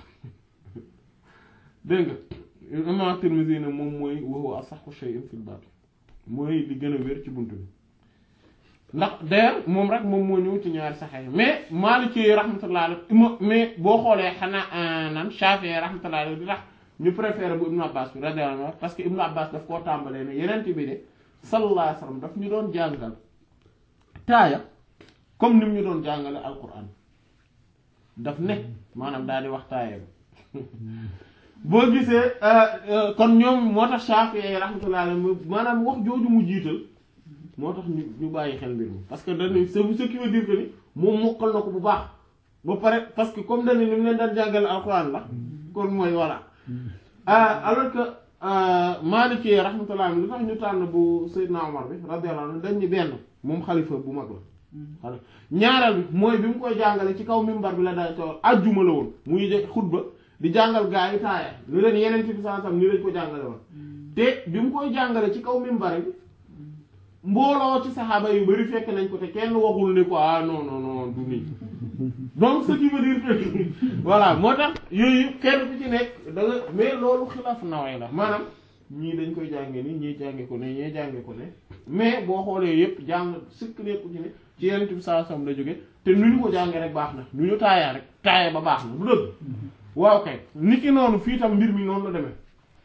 dégg nga imam Tirmidhi ne moom mooy wa huwa asahhu shay'in fil baab mooy li gën a wér ci bunt bi ndax d'ailleurs moom rek moom moo ñëw ci ñaari saxee mais Maliki rahmatullah alayhi mais boo xoolee xanaa nan Shafi'i rahmatullah alayhi di tax ñu préféré bu Ibnu Abbas bi radiyallahu anhu parce que Ibnu Abbas daf koo tàmbalee ne yeneen bi de sallallahu alayhi wasallam daf ñu doon jàngal taaya comme ni mu ñu doon jàngale alquran daf ne maanaam daal di wax taaya bi boo gisee kon ñoom moo tax Shafi'i rahmatullah alayhi maanaam wax jooju mu jiital moo tax ñu ñu bàyyi xel mbir mi parce que dañuy ce qui veut dire que ni moom mokkal na ko bu baax ba pare parce que comme dañu ni mu leen daan jàngale alxuraan la kon mooy voilà alors que Maliki rahmatullah lu tax ñu tànn bu Seydina Omar bi radiyallahu anhu dañ ni benn moom xalifa bu mag la xalifa ñaareel bi mooy bi mu koy jàngale ci kaw mimbar bi la day toog ajjuma la woon muy xutba di jàngal gaa yi taaya lu leen yeneen ci saa sam ni lañ ko jàngale woon te bi mu koy jàngale ci kaw mimbar bi mbooloo ci saxaaba yu bari fekk nañ ko te kenn waxul ne ko ah non non non du nii donc ce qui veut dire que voilà moo tax yooyu kenn ku ci nekk da nga mais loolu xilaaf naway la maanaam ñii dañ koy jànge ni ñii jànge ko ne ñii jànge ko ne mais boo xoolee yépp jàng sëkk nekku ci ne ci yenent bi saa sam la jóge te nu ñu ko jàngee rek baax na nu ñu taayaa rek taaya ba baax na du dëgg waaw kay nit ki noonu fii tam mbir mi noonu la demee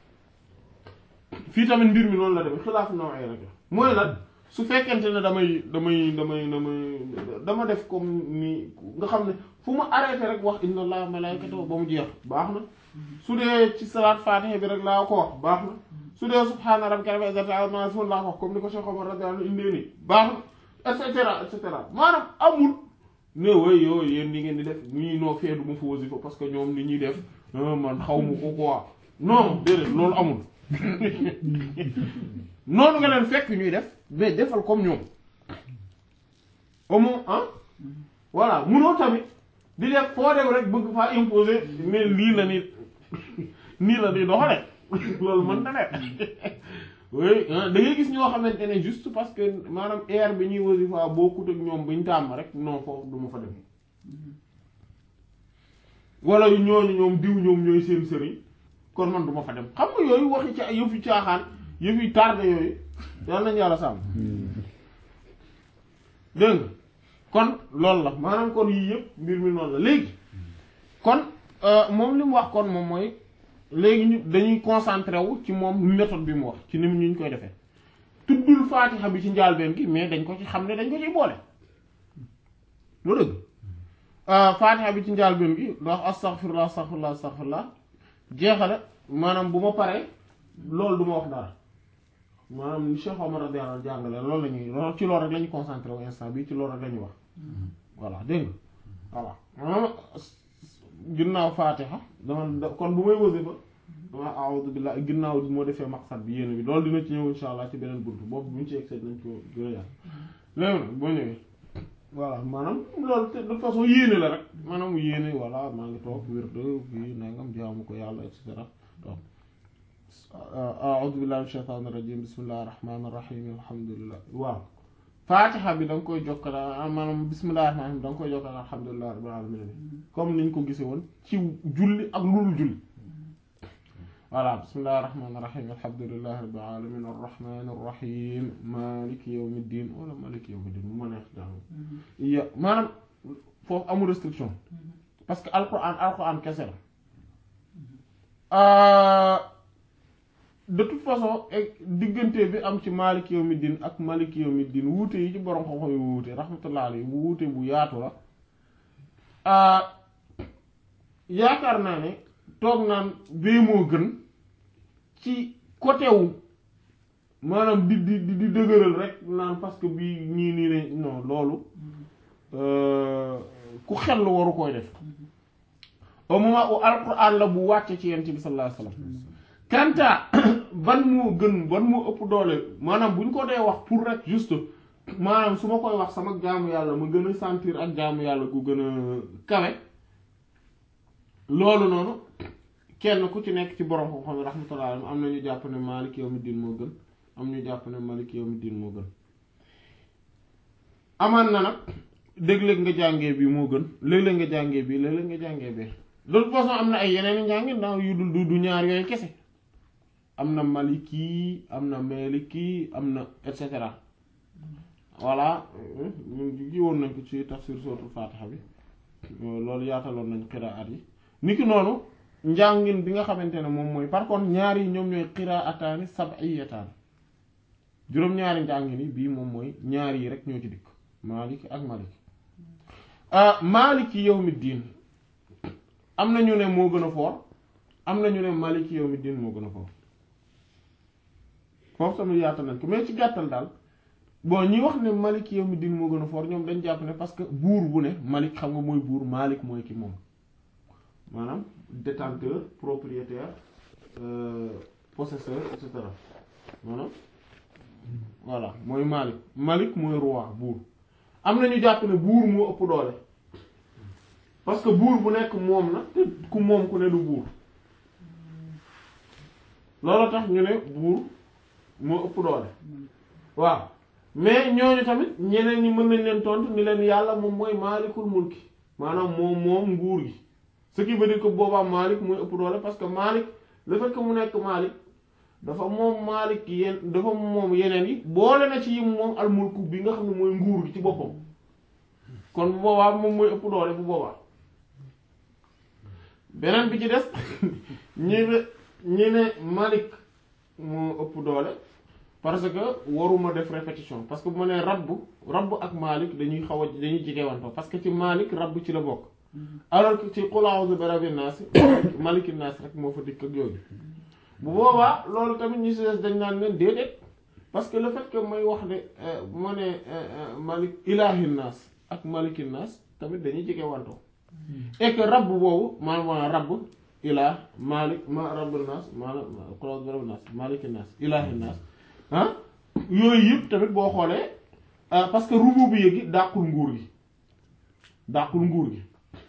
fii tamit mbir mi noonu la demee xilaaf naway rek la mooy lan su fekkente ne damay damay damay damay dama def comme ni nga xam ne fu ma arrêté rek wax inna allaha malaikatahu ba mu jeex baax na su dee ci salaat fatiha bi rek laa ko wax baax na su dee subhaana rabbika rabbil izzati amma yasifun laa ko wax comme ni ko Cheikh Omar radiyallahu anhu indee nii baax na et cetera et cetera maanaam amul ne way yow yéen li ngeen di def ñii noo fee du ma fa wasifa parce que ñoom ni ñuy def man xaw ma ko quoi non déedéet loolu amul noonu nga leen fekk ñuy def mais defal comme ñoom au moins ah voilà munoo tamit di def foo dem rek bëgg faa imposer ne lii la ni nii la di doxale loolu mën na ne oui da ngay gis ñoo xamante ne juste parce que maanaam air bi ñuy wasifa bokkut ak ñoom buñ tàmm rek non foofu du ma fa dem wala ñooñu ñoom diw ñoom ñooy seen sëriñ kon man du ma fa dem xam nga yooyu waxi ca yëfi caaxaan yëfi tardé yooyu yal nañu yàlla sàmm dégg nga kon loolu la maanaam kon yii yëpp mbir mi noonu la léegi kon moom li mu wax kon moom mooy léegi ñu dañuy concentré wu ci moom méthode bi mu wax ci ni mu ñu koy defee tuddul faatixa bi ci njaalbeen gi mais dañ ko ci xam ne dañ ko ciy boole lu dëgg faatixa bi ci njaalbeen gi ndax astaghfirullah astaghfirullah astaghfirullah jeexale maanaam bu ma paree loolu du ma wax dara maanaam ni Cheikh Omar radiyallahu anhu jàngale loolu la ñuy loolu ci loolu rek la ñuy concentré wu instant bi ci loolu rek la ñuy wax voilà dégg nga voilà maanaam ginnaaw faatixa dama kon bu may wasifa dama a'udhu billahi ginnaaw moo defee maqsad bi yéene bi loolu dina ci ñëw insha allah ci beneen buntu boobu bu ñu ci egg nañ ko gën a yàlla léegi nag boo ñëwee voilà maanaam loolu de toute façon yéene la rek maanaam mu yéene voilà maa ngi toog wér de fii nangam jaamu ko yàlla et cetera donc a'udhu billahi minash shaitanir rajim bismillahir rahmanir rahim alhamdulillah waaw faatixa bi da nga koy jokkala maanaam bismillahir rahmanir rahim da nga koy jokkala alhamdulillahi rabbil alamin comme niñ ko gisee woon ci julli ak lulu julli voilà bismillahir rahmanir rahim alhamdulillahi rabbil alamin arrahmanir rahim maliki yawmiddin wala maliki yawmiddin mu ma neex jàng ya maanaam foofu amul restriction parce que alquran alquran kese la de toute façon diggante bi am ci maliki yawmiddin ak maliki yawmiddin wuute yi ci borom xam-xam yi wuute rahmatullah alayhi bu wuute bu yaatu la yaakaar naa ne toog naan bee moo gën ci côté wu maanaam di di di dëgëral rek naan parce que bii ñii nii ne non loolu ku xel waru koy def au moment où alquran la bu wàcce ci yent bi sallallahu alayhi wasallam kanta ban moo gën ban moo ëpp doole maanaam bu ñu ko dee wax pour rek juste maanaam su ma koy wax sama jaamu yàlla ma gën a sentir ak jaamu yàlla gu gën a kawe loolu noonu kenn ku ci nekk ci borom xam-xam yi rahmatullah am na ñu jàpp ne Maalik yawmiddin moo gën am ñu jàpp ne Maalik yawmiddin moo gën amaan na nag léeg-léeg nga jàngee bi moo gën léeg-léeg nga jàngee bi léeg-léeg nga jàngee bee de toute façon am na ay yeneen i njàngi ndax yu dul du du ñaar yooyu kese am na maliki am na maliki am na et cetera voilà ñun ji woon nañ ko ci tafsir suratul fatiha bi loolu yaataloon nañ qiraat yi niki noonu njàngin bi nga xamante ne moom mooy par contre ñaar yi ñoom ñooy qiraataani sab'iyataani juróom-ñaari njàngin yi bii moom mooy ñaar yi rek ñoo ci dikk maliki ak maliki maliki yawmiddin am na ñu ne moo gën a foor am na ñu ne maliki yawmiddin moo gën a foor foofu tamit yaatal nañ ko mais ci gàttal daal bon ñi wax ne malik yawmiddin moo gën a fort ñoom dañ jàpp ne parce que buur bu ne malik xam nga mooy buur malik mooy ki moom maanaam détenteur propriétaire possesseur et cetera maanaam voilà mooy malik malik mooy roi buur am na ñu jàpp ne buur moo ëpp doole parce que buur bu nekk moom na te ku moom ku ne du buur loolu tax ñu ne buur moo ëpp doole waaw mais ñooñu tamit ñeneen ñi mën nañ leen tontu ni leen yàlla moom mooy maalikul mulki maanaam moom moom nguur gi ce qui veut dire que boobaa maalik mooy ëpp doole parce que maalik le fait que mu nekk maalik dafa moom maalik yeen dafa moom yeneen yi boole na ci yim moom al mulku bi nga xam ne mooy nguur gi ci boppam kon bu boobaa moom mooy ëpp doole bu boobaa beneen bi ci des ñi ne ñi ne malik moo ëpp doole parce que waruma def répétition parce que bu ma nee rabb rabb ak Malik dañuy xaw a dañuy jigewantoo parce que ci Malik rabb ci la bokk alors que ci qul a'udhu bi rabbin nas maliki nas rek moo fa dikk ak yooyu bu boobaa loolu tamit ñu si des dañ naan leen déedéet parce que le fait que may wax de bu ma nee malik ilahin nas ak maliki nas tamit dañuy jigewantoo et que rabb boobu maanaam rabb ilah malik ma rabbul nas maanaam qul a'udhu bi rabbin nas maliki nas ilahin nas ah yooyu yëpp tamit boo xoolee euh, parce que rububiyya gi dàqul nguur gi dàqul nguur gi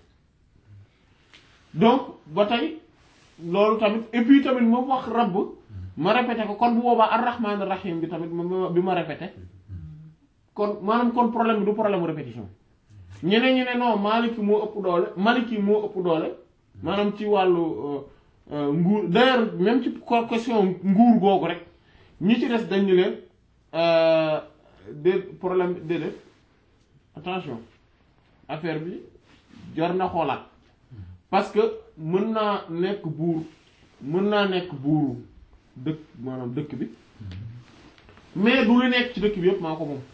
donc ba tey loolu tamit et puis tamit ma wax rabb ma répété ko kon bu boobaa ar-rahman ar-rahim bi tamit ma bi ma répété kon maanaam kon problème bi du problème mu répétition ñeneen ñi ne non Maliki moo ëpp doole Maliki moo ëpp doole maanaam ci wàllu euh, euh, nguur d'ailleurs même ci ko- question nguur googu rek ñi ci des dañu leen euh, de problème déedéet attention affaire bi jar na xoolaat parce que mën naa nekk buur mën naa nekk buuru dëkk maanaam dëkk bi mais du li nekk ci dëkk bi yépp maa ko moom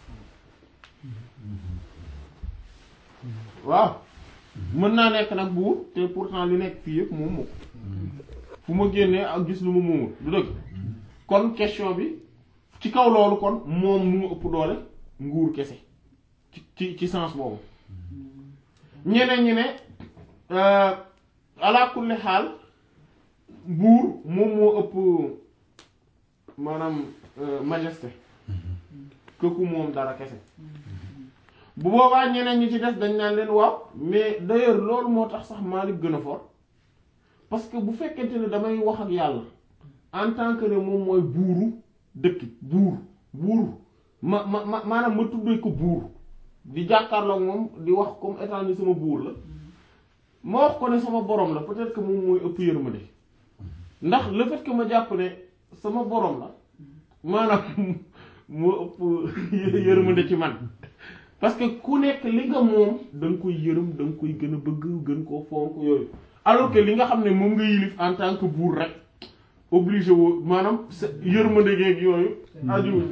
waaw mën naa nekk nag buur te pourtant li nekk fii yépp moom moo ko fu ma génnee ak gis lu ma moomul du dëgg kon question bi ci kaw loolu kon moom mu ëpp doole nguur kese ci ci ci sens boobu ñeneen ñi ne euh, ala kulli xaal buur moom moo ëpp maanaam euh, majesté que ku moom dara kese bu boobaa ñeneen ñi ci des dañ naan leen waaw mais d'ailleurs loolu moo tax sax Maalik gën a fort parce que bu fekkente ne damay wax ak yàlla en tant que ne moom mooy buuru dëkk buur buur ma ma ma maanaam ma tuddee ko buur di jàkkaarloog moom di wax comme étant ni sama buur la ma wax ko ne sama borom la peut-être que moom mooy ëpp yërmande ndax le fait que ma jàpp ne sama borom la maanaam moo ëpp yërmande ci man parce que ku nekk li nga moom da nga koy yërëm da nga koy gën a bëgg gën koo fonk yooyu alors que li nga xam ne moom nga yilif en tant que buur rek obligé woo maanaam sa yërmande geeg yooyu aju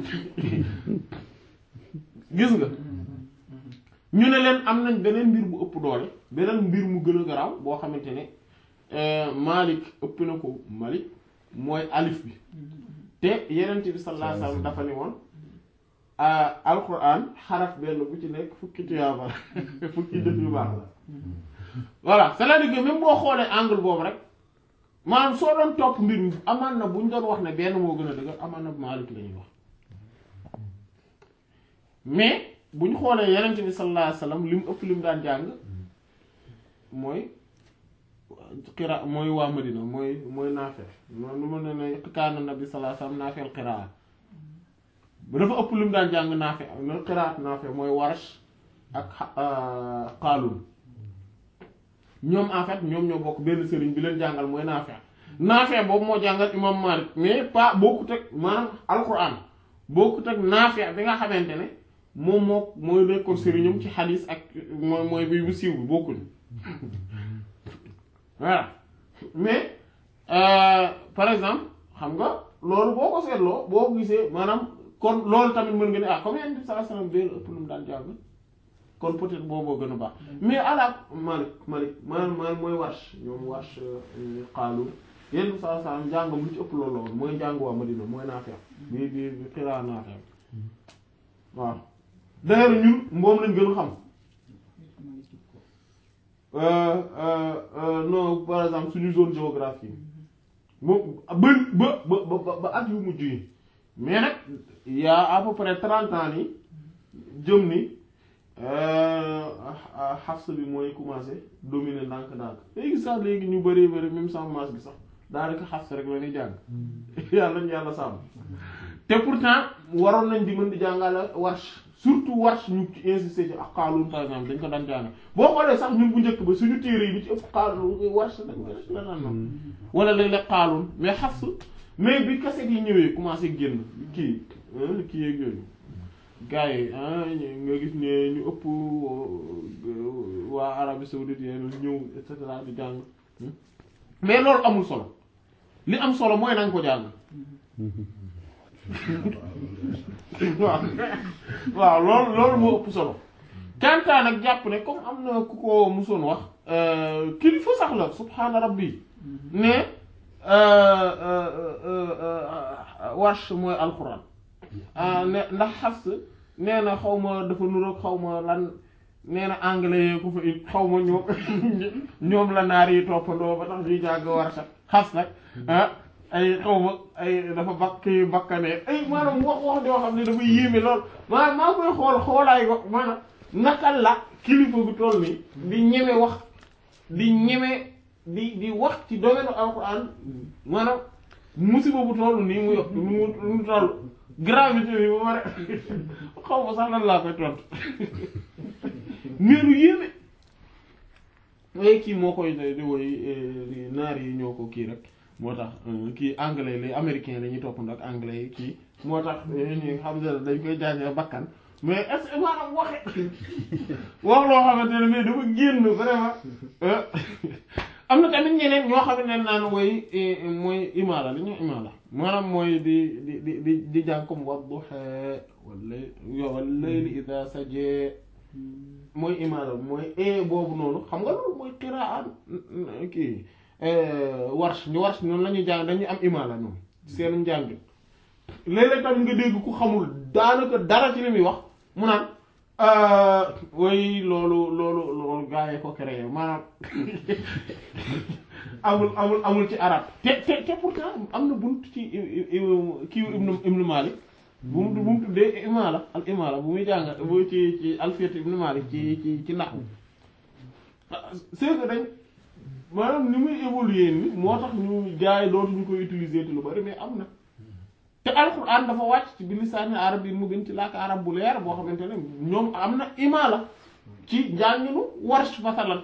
gis nga ñu ne leen am nañ beneen mbir bu ëpp doole beneen mbir mu gën a garaaw boo xamante ne Malik ëpp na ko Malik mooy alif bi te yenent bi sallallahu alayhi wasallam dafa ni woon alquran xaraf benn bu ci nekk fukki tuyaaba la fukki def yu baax la voilà c'est-à-dire que même boo xoolee angle boobu rek maanaam soo doon topp mbir mi amaan na bu ñu doon wax ne benn moo gën a dëgër amaan na Maalik la ñuy wax mais bu ñu xoolee yenent bi sallallahu alayhi wasallam li mu ëpp li mu daan jàng mooy xira mooy waa Madina mooy mooy Naafi noonu lu ma ne ne kaana nabi sallallahu alayhi wasallam naafil qiraa ba dafa ëpp lu mu daan jàng Naafi no qiraat Naafi mooy Warsh ak Qaalun ñoom en fait ñoom ñoo bokk benn sëriñ bi leen jàngal mooy Naafi Naafi boobu moo jàngal imam Malik mais pas bokkut ak maanaam alquran bokkut ak Naafi bi nga xamante ne moom moo mooy nekkoon sëriñam ci xadiis ak mooy mooy bi bu siiw bi bokkuñ voilà mais euh, par exemple xam nga loolu boo ko seetloo boo ko gisee maanaam kon loolu tamit mën nga ne ah comme yéen bi sallallahu alayhi wasallam benn ëpp lu mu daan jàng kon peut-être booboo gën a baax mais ala Malik Malik maanaam maanaam mooy Warsh ñoom Warsh xaalu yéen bi sallallahu alayhi wasallam jàngam lu ci ëpp loolu la woon mooy jàng waa Madina mooy Naafi bi bi bi xiraa Naafi waaw d'ailleurs ñun moom lañ gën a xam Euh, euh, euh, non par exemple suñu zone géographique moom ba ba ba ba ba at yu mujj yi mais nag y a à peu près trente ans ni jëm ni Hafs bi mooy commencé dominer ndànk-ndànk léegi sax léegi ñu bëree bëri même sans masse bi sax daanaka Hafs rek la ñuy jàng yàlla ñu yàlla sàmm te pourtant waroon nañ di mën di jàngale Warsh surtout Warsh ñu ci insister ci ak Qaalun par exemple dañ ko daan jàng boo xoolee sax ñun bu njëkk ba suñu téere yi bi ci ëpp Qaalun Warsh dañ ko rek la naan noonu wala léeg-léeg Qaalun mais Hafs mais bi kaset yi ñëwee commencé génn kii kii yeeg yooyu gars yi nga gis ne ñu ëpp waa Arabie saoudite yéen ñëw et cetera di jàng mais loolu amul solo li am solo mooy na nga ko jàng waaw waaw loolu loolu moo ëpp solo kantaan ak jàpp ne comme am na ku ko musoon wax kilifa sax la subhaana rabbi ne Warsh mooy alxuraan ne ndax Hafs nee na xaw ma dafa nuroog xaw ma lan nee na anglais yee ko fa it xaw ma ñoom ñoom la naar yi toppandoo ba tax ñuy jàng Warsh Hafs nag ah ay xaw ma ay dafa bakk bakkanee ay maanaam wax wax joo xam ne dafa yéeme lool maanaam maa koy xool xoolaay ko maanaam naka la kilifa gu toll nii di ñeme wax di ñeme di di wax ci domaine alquran maanaam musiba bu toll nii mu yokk mu mu toll gravité bi ba pare xaw ma sax lan laa koy tontu mais lu yéeme waaye kii moo koy di woy naar yi ñoo ko kii rek moo tax kii anglais les américains la ñuy toppandoo ak anglais yi kii moo tax ñi xam ne dañ koy jàngee bakkan mais est ce que maanaam waxe wax loo xamante ne mais dafa génn vraiment am na tamit ñeneen ñoo xam ne naan woy mooy imaala li ñu imaala maanaam mooy di di di di di jàng comme wadduha wala wal layli idha saja mooy imaala mooy e boobu noonu xam nga loolu mooy qiraa kii warsh ñu warsh noonu la ñuy jàng dañuy am imaala ñoom seen njàng léeg-léeg tamit nga dégg ku xamul daanaka dara ci li muy wax mu naan way loolu loolu loolu gaa yi ko créé maanaam amul amul amul ci arab te te te pourtant am na bunt ci kii ibnu ibnu Malik bu mu bu mu tuddee imaala al imaala bu muy jàng bu ci ci alfiyat ibnu Malik ci ci ci naxwu c'est que dañ maanaam ni muy évoluer ni moo tax ñu gaa yi dootuñu koy utiliser te lu bari mais am na te alquran dafa wàcc ci bi lisaani arab yi mu gën ci làkk arab bu leer boo xamante ne ñoom am na imaala ci njànginu warsh masalan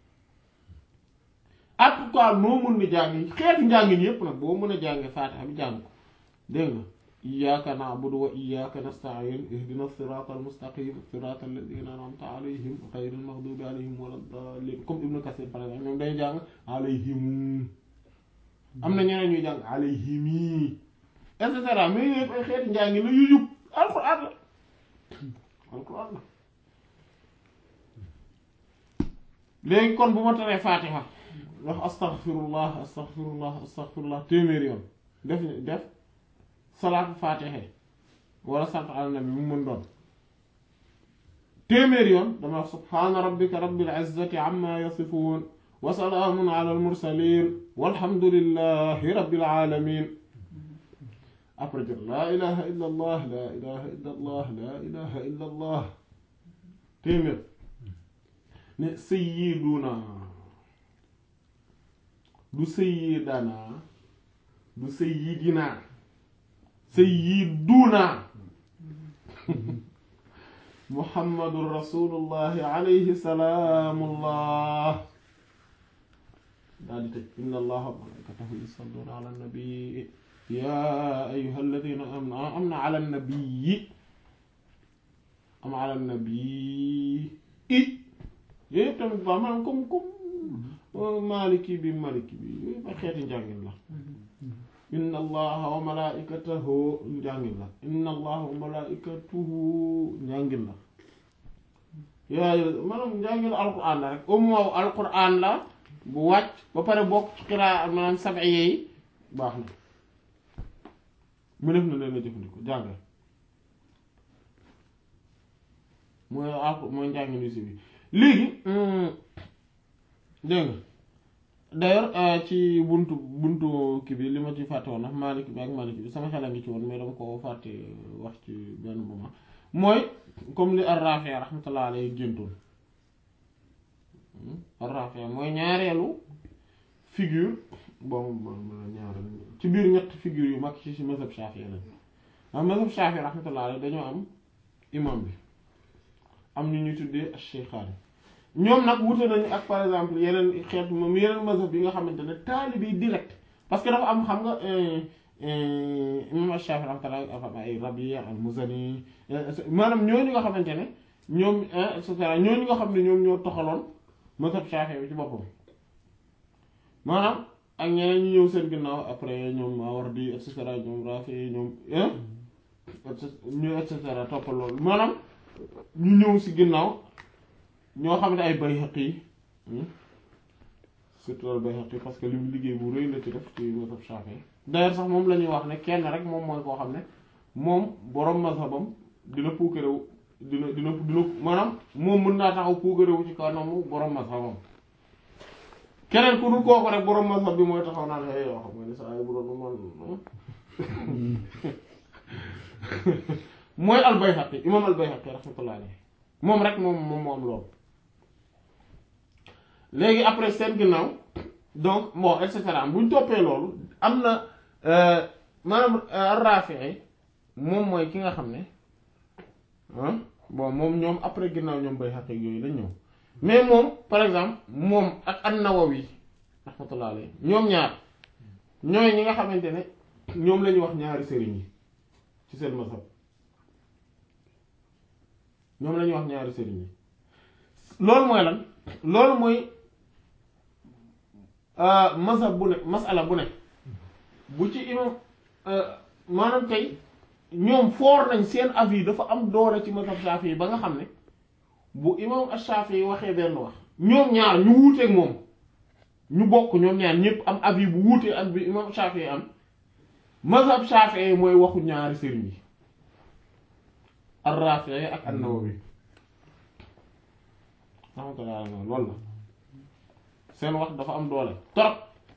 en tout cas noo mën na jàng xeetu njàngin yépp nag boo mën a jànge faatiha bi jàng ko dégg nga iyyaka na'budu wa iyyaka nasta'in ihdina siratal mustaqim siratal ladina an'amta alayhim ghayril maghdubi alayhim waladdallin comme ibnu kasir par exemple ñoom day jàng alayhim am na ñeneen ñuy jàng alayhimi et cetera mais yooyu ay xeeti njàngi la yu yub alquran la alquran la léegi kon bu ma taree fatiha wax astaghfirullah astaghfirullah astaghfirullah téeméeri yoon def def salaatu fatiha wala sant ala nabi mu mën doon téeméeri yoon dama wax subhaana rabbika rabbil izzati amma yasifun wa salaamun ala al mursalin walhamdulillahi rabbil alamin après jot laa ilaha illa allah laa ilaha illa allah laa ilaha illa allah téeméer ne sayyiduna du sayyidana du sayyidina sayyiduna muhammadun rasulullahi alayhi salaamullah daal di tëj inna allaha wa malaikatahu yusalluna ala nabi yaa ayyuhal ladina am am na ala nabii am ala nabii i yooyu yëpp tamit ba maanaam comme comme maliki bi maliki bi yooyu ba xeeti njàngin la inna allaha wa malaikatahu njàngin la inna allaha wa malaikatuhu njàngin la yaa maanaam njàngin alquran la rek au moins alquran la bu wàcc ba pare bokk ci xiraa maanaam sab'i yi baax na mu def na leen a jëfandikoo jàngal mooy al mooy njàngi ni si bi léegi dégg nga d'ailleurs ci buntu buntu kii bi li ma ci fàtte woon ndax Maalik bi ak Maalik bi sama xel a ngi ci woon mais dama ko fàtte wax ci benn moment mooy comme li Ar-Rafi' rahmatullah alayhi géntoon Ar-Rafi' mooy ñaareelu figure bon ñaareel ci biir ñetti figure yu mag ci ci mazhab Shafi'i lañ am mazhab Shafi'i rahmatullah alayhi dañoo am imam bi am ñu ñuy tuddee Shaykhaani ñoom nag wute nañu ak par exemple yeneen xeet moom yeneen mazhab yi nga xamante ne taalibe direct parce que dafa am xam nga imam Shafi'i rahmatullah dafa ay Rabi' al-Muzani maanaam ñooñu nga xamante ne ñoom et cetera ñooñu nga xam ne ñoom ñoo toxaloon mazhab Shafi'i bi ci boppam maanaam ak ñeneen ñu ñëw seen ginnaaw après ñoom Mawardi et cetera ñoom Rafi ñoom ñu et cetera toppal loolu maanaam ñu ñëw si ginnaaw ñoo xam ne ay Bayhaqi surtout al Bayhaqi parce que li mu liggéey bu rëy la ci def ci mazhab Shafi'i d'ailleurs sax moom la ñuy wax ne kenn rek moom mooy koo xam ne moom borom mazhabam dina puukarewu dina dina dina maanaam moom mën naa taxaw puukarewu ci kanamu borom mazhabam keneen ku dul kooku rek borom mazhab bi mooy taxaw naan hey yoo xam nga ni saa yi bu doon man mooy al-Bayhaqi imam al-Bayhaqi rahmatullah alayhi moom rek moom moom moo am loolu léegi après seen ginnaaw donc bon et cetera bu ñu toppee loolu am na maanaam Raafi'i moom mooy ki nga xam ne ah bon moom ñoom après ginnaaw ñoom Bayhaqi yooyu lañ ñëw mais moom par exemple moom ak an-Nawawi rahmatullah alayhi ñoom ñaar ñooy ñi nga xamante ne ñoom la ñuy wax ñaari sëriñ yi ci seen mazhab ñoom la ñuy wax ñaari sëriñ yi loolu mooy lan loolu mooy mazhab bu ne masala bu ne bu ci imam maanaam tey ñoom foor nañ seen avis dafa am doole ci mazhab Shafi'i yi ba nga xam ne bu imam Shafi'i yi waxee benn wax ñoom ñaar ñu wuuteeg moom ñu bokk ñoom ñaar ñëpp am avis bu wuutee ak bi imam Shafi'i am mazhab Shafi'i yi mooy waxu ñaari sëriñ yi ar-Rafi'i ak an-Nawawi rahmatullah loolu la seen wax dafa am doole trop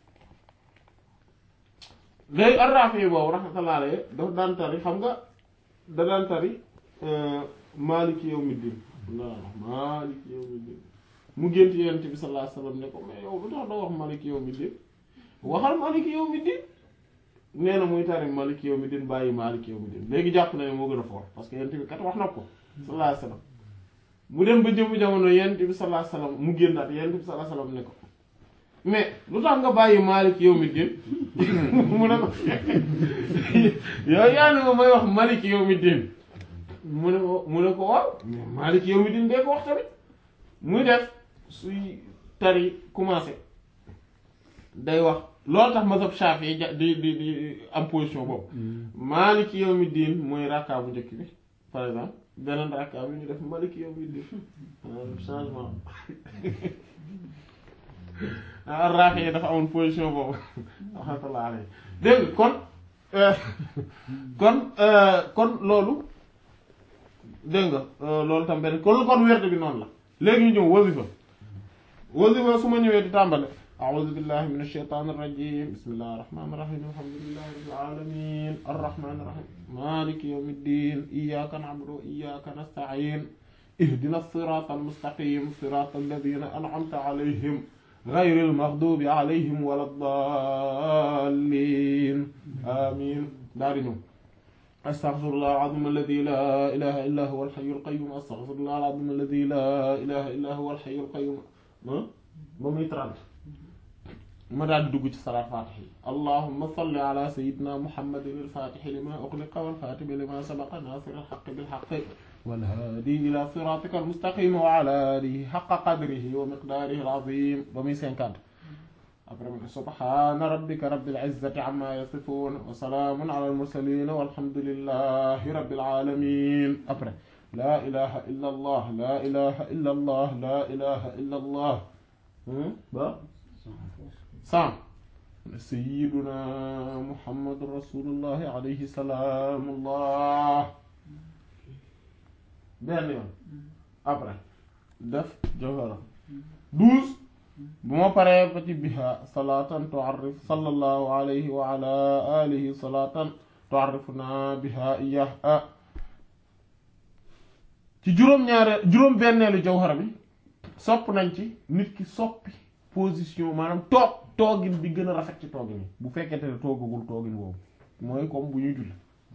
léegi ar-Rafi'i boobu rahmatullah alayhi dafa daan tari xam nga da daan tari Maliki yawmiddin Maliki yawmiddin mu gént Yonent bi sallallahu alayhi wasallam ne ko mais yow lu tax doo wax Maliki yawmiddin waxal Maliki yawmiddin nee na muy tari Maliki yawmiddin bàyyi Maliki yawmiddin léegi jàpp na ne moo gën a fort parce que Yonent bi kat wax na ko sallallahu alayhi wasallam mu dem ba jëmu jamono Yonent bi sallallahu alayhi wasallam mu génnaat Yonent bi sallallahu alayhi wasallam ne ko mais lu tax nga bàyyi Maliki yawmiddin mu ne ko yow yaa ne ma may wax Maliki yawmiddin mu ne ko mu ne ko waaw mais Maliki yawmiddin dee ko wax tamit muy def suy tari commencé day wax loolu tax mazhab Shafi'i ja di di di am position boobu Maliki yawmiddin mooy rakka bu njëkk bi par exemple beneen rakka bi ñu def Maliki yawmiddin changement Rafi dafa amoon position boobu rahmatullah alayhi dégg kon kon kon loolu dégg nga loolu tam benn kon kon werde bi noonu la léegi ñu ñëw wasifa wasifa su ma ñëwee di tàmbale a'udhu billahi minash shaitanir rajim bismillahir rahmanir rahim alhamdulillahi rabbil alamin arrahmanir rahim maliki yawmiddin iyyaka na'budu wa iyyaka nasta'in ihdinas siratal mustaqim siratal ladhina an'amta alayhim غير المغضوب عليهم ولا الضالين آمين دارنا أستغفر الله العظيم الذي لا إله إلا هو الحي القيوم أستغفر الله العظيم الذي لا إله إلا هو الحي القيوم ما ما يترد ما دال دوج صلاة فاتحة اللهم صل على سيدنا محمد الفاتح لما أغلق والخاتم لما سبق ناصر الحق بالحق والهادي إلى صراطك المستقيم وعلى آله حق قدره ومقداره العظيم بمي سنكاد سبحان ربك رب العزة عما يصفون وسلام على المرسلين والحمد لله رب العالمين أبرا لا إله إلا الله لا إله إلا الله لا إله إلا الله با سام سيدنا محمد رسول الله عليه سلام الله benn yoon après def jawhara douze bu ma paree ba ci biha salatan tu'arrif sallallahu alayhi wa ala alihi salatan tu'arrifuna biha iyah ci juróom-ñaare juróom-benneelu jawhara bi sopp nañ ci nit ki soppi position maanaam toog toogin bi gën a rafet ci toogin yi bu fekkente ne toogagul toogin boobu mooy comme bu ñuy julli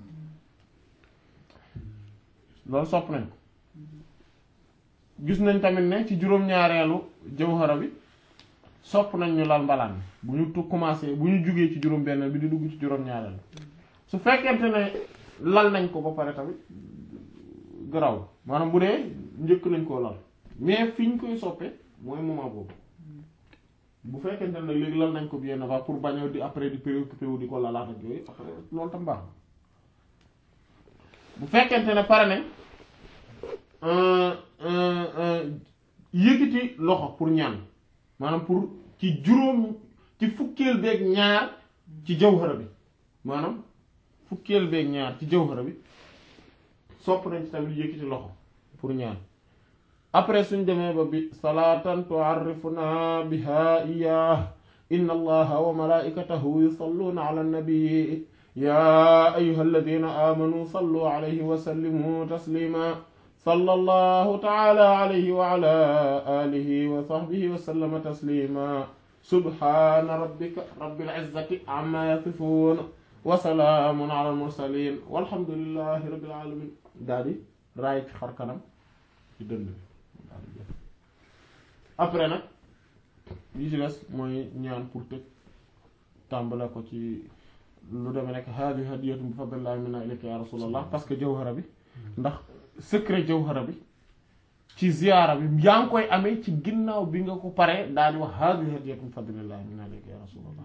loolu sopp nañ ko gis nañ tamit ne ci juróom-ñaareelu jawhara bi sopp nañ ñu lal mbalaan bu ñu tu commencé bu ñu jugee ci juróom-benn bi di dugg ci juróom-ñaareelu su fekkente ne lal nañ ko ba pare tamit garaw maanaam bu dee njëkk nañ koo lal mais fi ñu koy soppee mooy moment boobu bu fekkente ne léegi lal nañ ko bien avant pour bañ a di après di préoccupé wu di ko lalaat ak yooyu après loolu tam baax bu fekkente ne pare nañ yëkkati loxo pour ñaan maanaam pour ci juróom ci fukkeel beeg ñaar ci jawhara bi maanaam fukkeel beeg ñaar ci jawhara bi sopp nañ ci tamit yëkkati loxo pour ñaan après suñ demee ba bi salaatan tu'arrifuna biha iyyah inna allaha wa malaikatahu yusalluna ala nabi ya ayyuha alladhina amanu sallu alayhi wa sallimu taslima sallallahu ta'ala alayhi wa ala alihi wa sahbihi wa sallama taslima subhana rabbika rabbil izzati amma yasifun wa salaamun ala al mursalin walhamdulillahi rabbil alamin daal di raay ci xar kanam ci dënd bi après nag yi ci des mooy ñaan pour tëj tàmbale ko ci lu demee nekk haadi hadiyatun bi fadlillahi minna ilayka ya rasulallah parce que jawhara bi ndax secret jawhara bi ci ziyaara bi yaa ngi koy amee ci ginnaaw bi nga ko paree daal di wax haadi hadiyatun bi fadlillahi minna ilayka ya rasulallah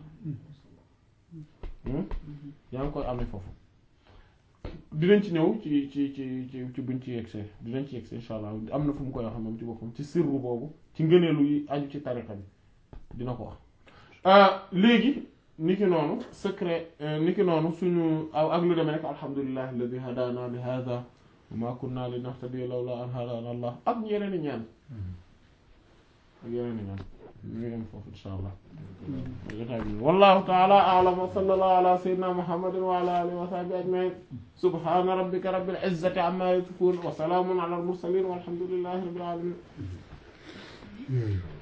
yaa ngi koy amee foofu dinañ ci ñëw ci ci ci ci ci buñ ci yegsee dinañ ci yegsee insha allah am na fu mu koy wax moom ci boppam ci sirru boobu ci ngëneelu yi aju ci tariqa bi dina ko wax léegi niki noonu secret niki noonu suñu aw ak lu demee rek alhamdulillahi alladi hadana li hada wa ma kunna li nahtadiya lawla an hadana allah ak yeneen i ñaan ak yeneen i ñaan ñu yem foofu insha allah wallahu ta'ala a'lam wa sallallahu ala sayyidina muhammadin wa ala alihi wa sahbihi ajma'in subhana rabbika rabbil izzati amma yasifun wa salamun ala al mursalin walhamdulillahi rabbil alamin